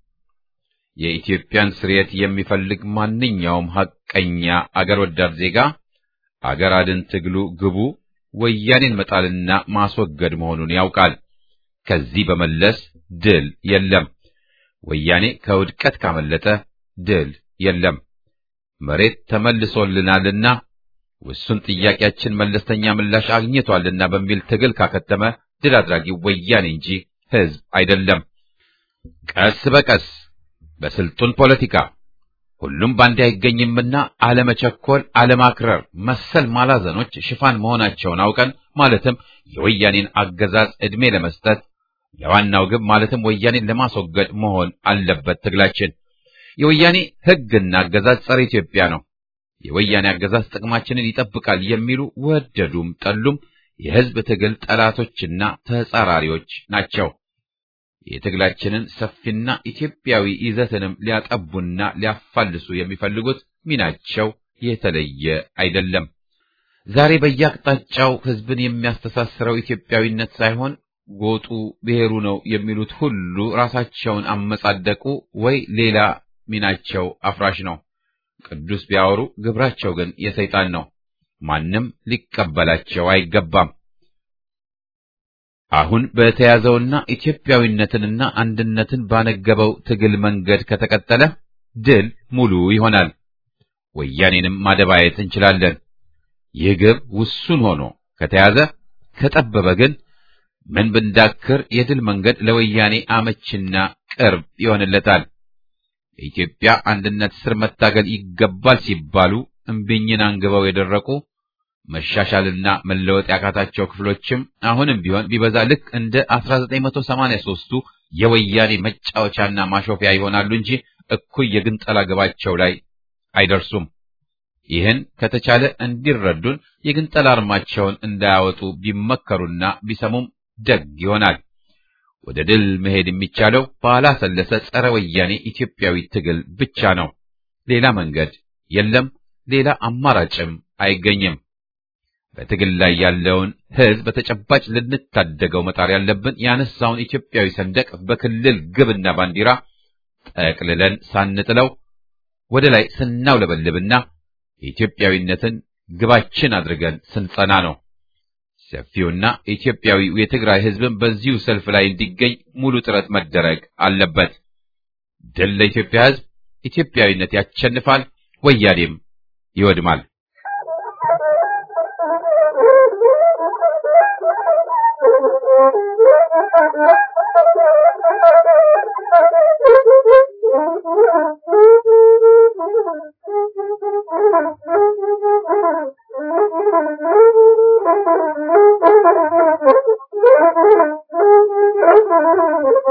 የኢትዮጵያን ስርየት የሚፈልግ ማንኛውም ሐቀኛ አገር ወዳድ ዜጋ አገር አድን ትግሉ ግቡ ወያኔን መጣልና ማስወገድ መሆኑን ያውቃል። ከዚህ በመለስ ድል የለም። ወያኔ ከውድቀት ካመለጠ ድል የለም። መሬት ተመልሶልናልና ውሱን ጥያቄያችን መለስተኛ ምላሽ አግኝቷልና በሚል ትግል ካከተመ ድል አድራጊው ወያኔ እንጂ ሕዝብ አይደለም። ቀስ በቀስ በስልጡን ፖለቲካ ሁሉም ባንዴ አይገኝምና አለመቸኮል፣ አለማክረር መሰል ማላዘኖች ሽፋን መሆናቸውን አውቀን ማለትም የወያኔን አገዛዝ ዕድሜ ለመስጠት ለዋናው ግብ ማለትም ወያኔን ለማስወገድ መሆን አለበት ትግላችን። የወያኔ ሕግና አገዛዝ ጸረ ኢትዮጵያ ነው። የወያኔ አገዛዝ ጥቅማችንን ይጠብቃል የሚሉ ወደዱም ጠሉም የሕዝብ ትግል ጠላቶችና ተጻራሪዎች ናቸው። የትግላችንን ሰፊና ኢትዮጵያዊ ይዘትንም ሊያጠቡና ሊያፋልሱ የሚፈልጉት ሚናቸው የተለየ አይደለም። ዛሬ በየአቅጣጫው ሕዝብን የሚያስተሳስረው ኢትዮጵያዊነት ሳይሆን ጎጡ ብሔሩ ነው የሚሉት ሁሉ ራሳቸውን አመጻደቁ ወይ ሌላ ሚናቸው አፍራሽ ነው። ቅዱስ ቢያወሩ ግብራቸው ግን የሰይጣን ነው። ማንም ሊቀበላቸው አይገባም። አሁን በተያዘውና ኢትዮጵያዊነትንና አንድነትን ባነገበው ትግል መንገድ ከተቀጠለ ድል ሙሉ ይሆናል። ወያኔንም ማደባየት እንችላለን። ይህ ግብ ውሱን ሆኖ ከተያዘ ከጠበበ ግን ምን ብንዳክር የድል መንገድ ለወያኔ አመችና ቅርብ ይሆንለታል። የኢትዮጵያ አንድነት ስር መታገል ይገባል ሲባሉ እምቢኝን አንግበው የደረቁ መሻሻልና መለወጥ ያቃታቸው ክፍሎችም አሁንም ቢሆን ቢበዛ ልክ እንደ 1983ቱ የወያኔ መጫወቻና ማሾፊያ ይሆናሉ እንጂ እኩይ የግንጠላ ግባቸው ላይ አይደርሱም። ይህን ከተቻለ እንዲረዱን የግንጠላ አርማቸውን እንዳያወጡ ቢመከሩና ቢሰሙም ደግ ይሆናል። ወደ ድል መሄድ የሚቻለው ባላሰለሰ ጸረ ወያኔ ኢትዮጵያዊ ትግል ብቻ ነው። ሌላ መንገድ የለም። ሌላ አማራጭም አይገኝም። በትግል ላይ ያለውን ሕዝብ በተጨባጭ ልንታደገው መጣር ያለብን ያነሳውን ኢትዮጵያዊ ሰንደቅ በክልል ግብና ባንዲራ ጠቅልለን ሳንጥለው ወደ ላይ ስናውለበልብና የኢትዮጵያዊነትን ግባችን አድርገን ስንጸና ነው። ሰፊውና ኢትዮጵያዊው የትግራይ ሕዝብን በዚሁ ሰልፍ ላይ እንዲገኝ ሙሉ ጥረት መደረግ አለበት። ድል ለኢትዮጵያ ሕዝብ! ኢትዮጵያዊነት ያሸንፋል፣ ወያኔም ይወድማል። Thank you.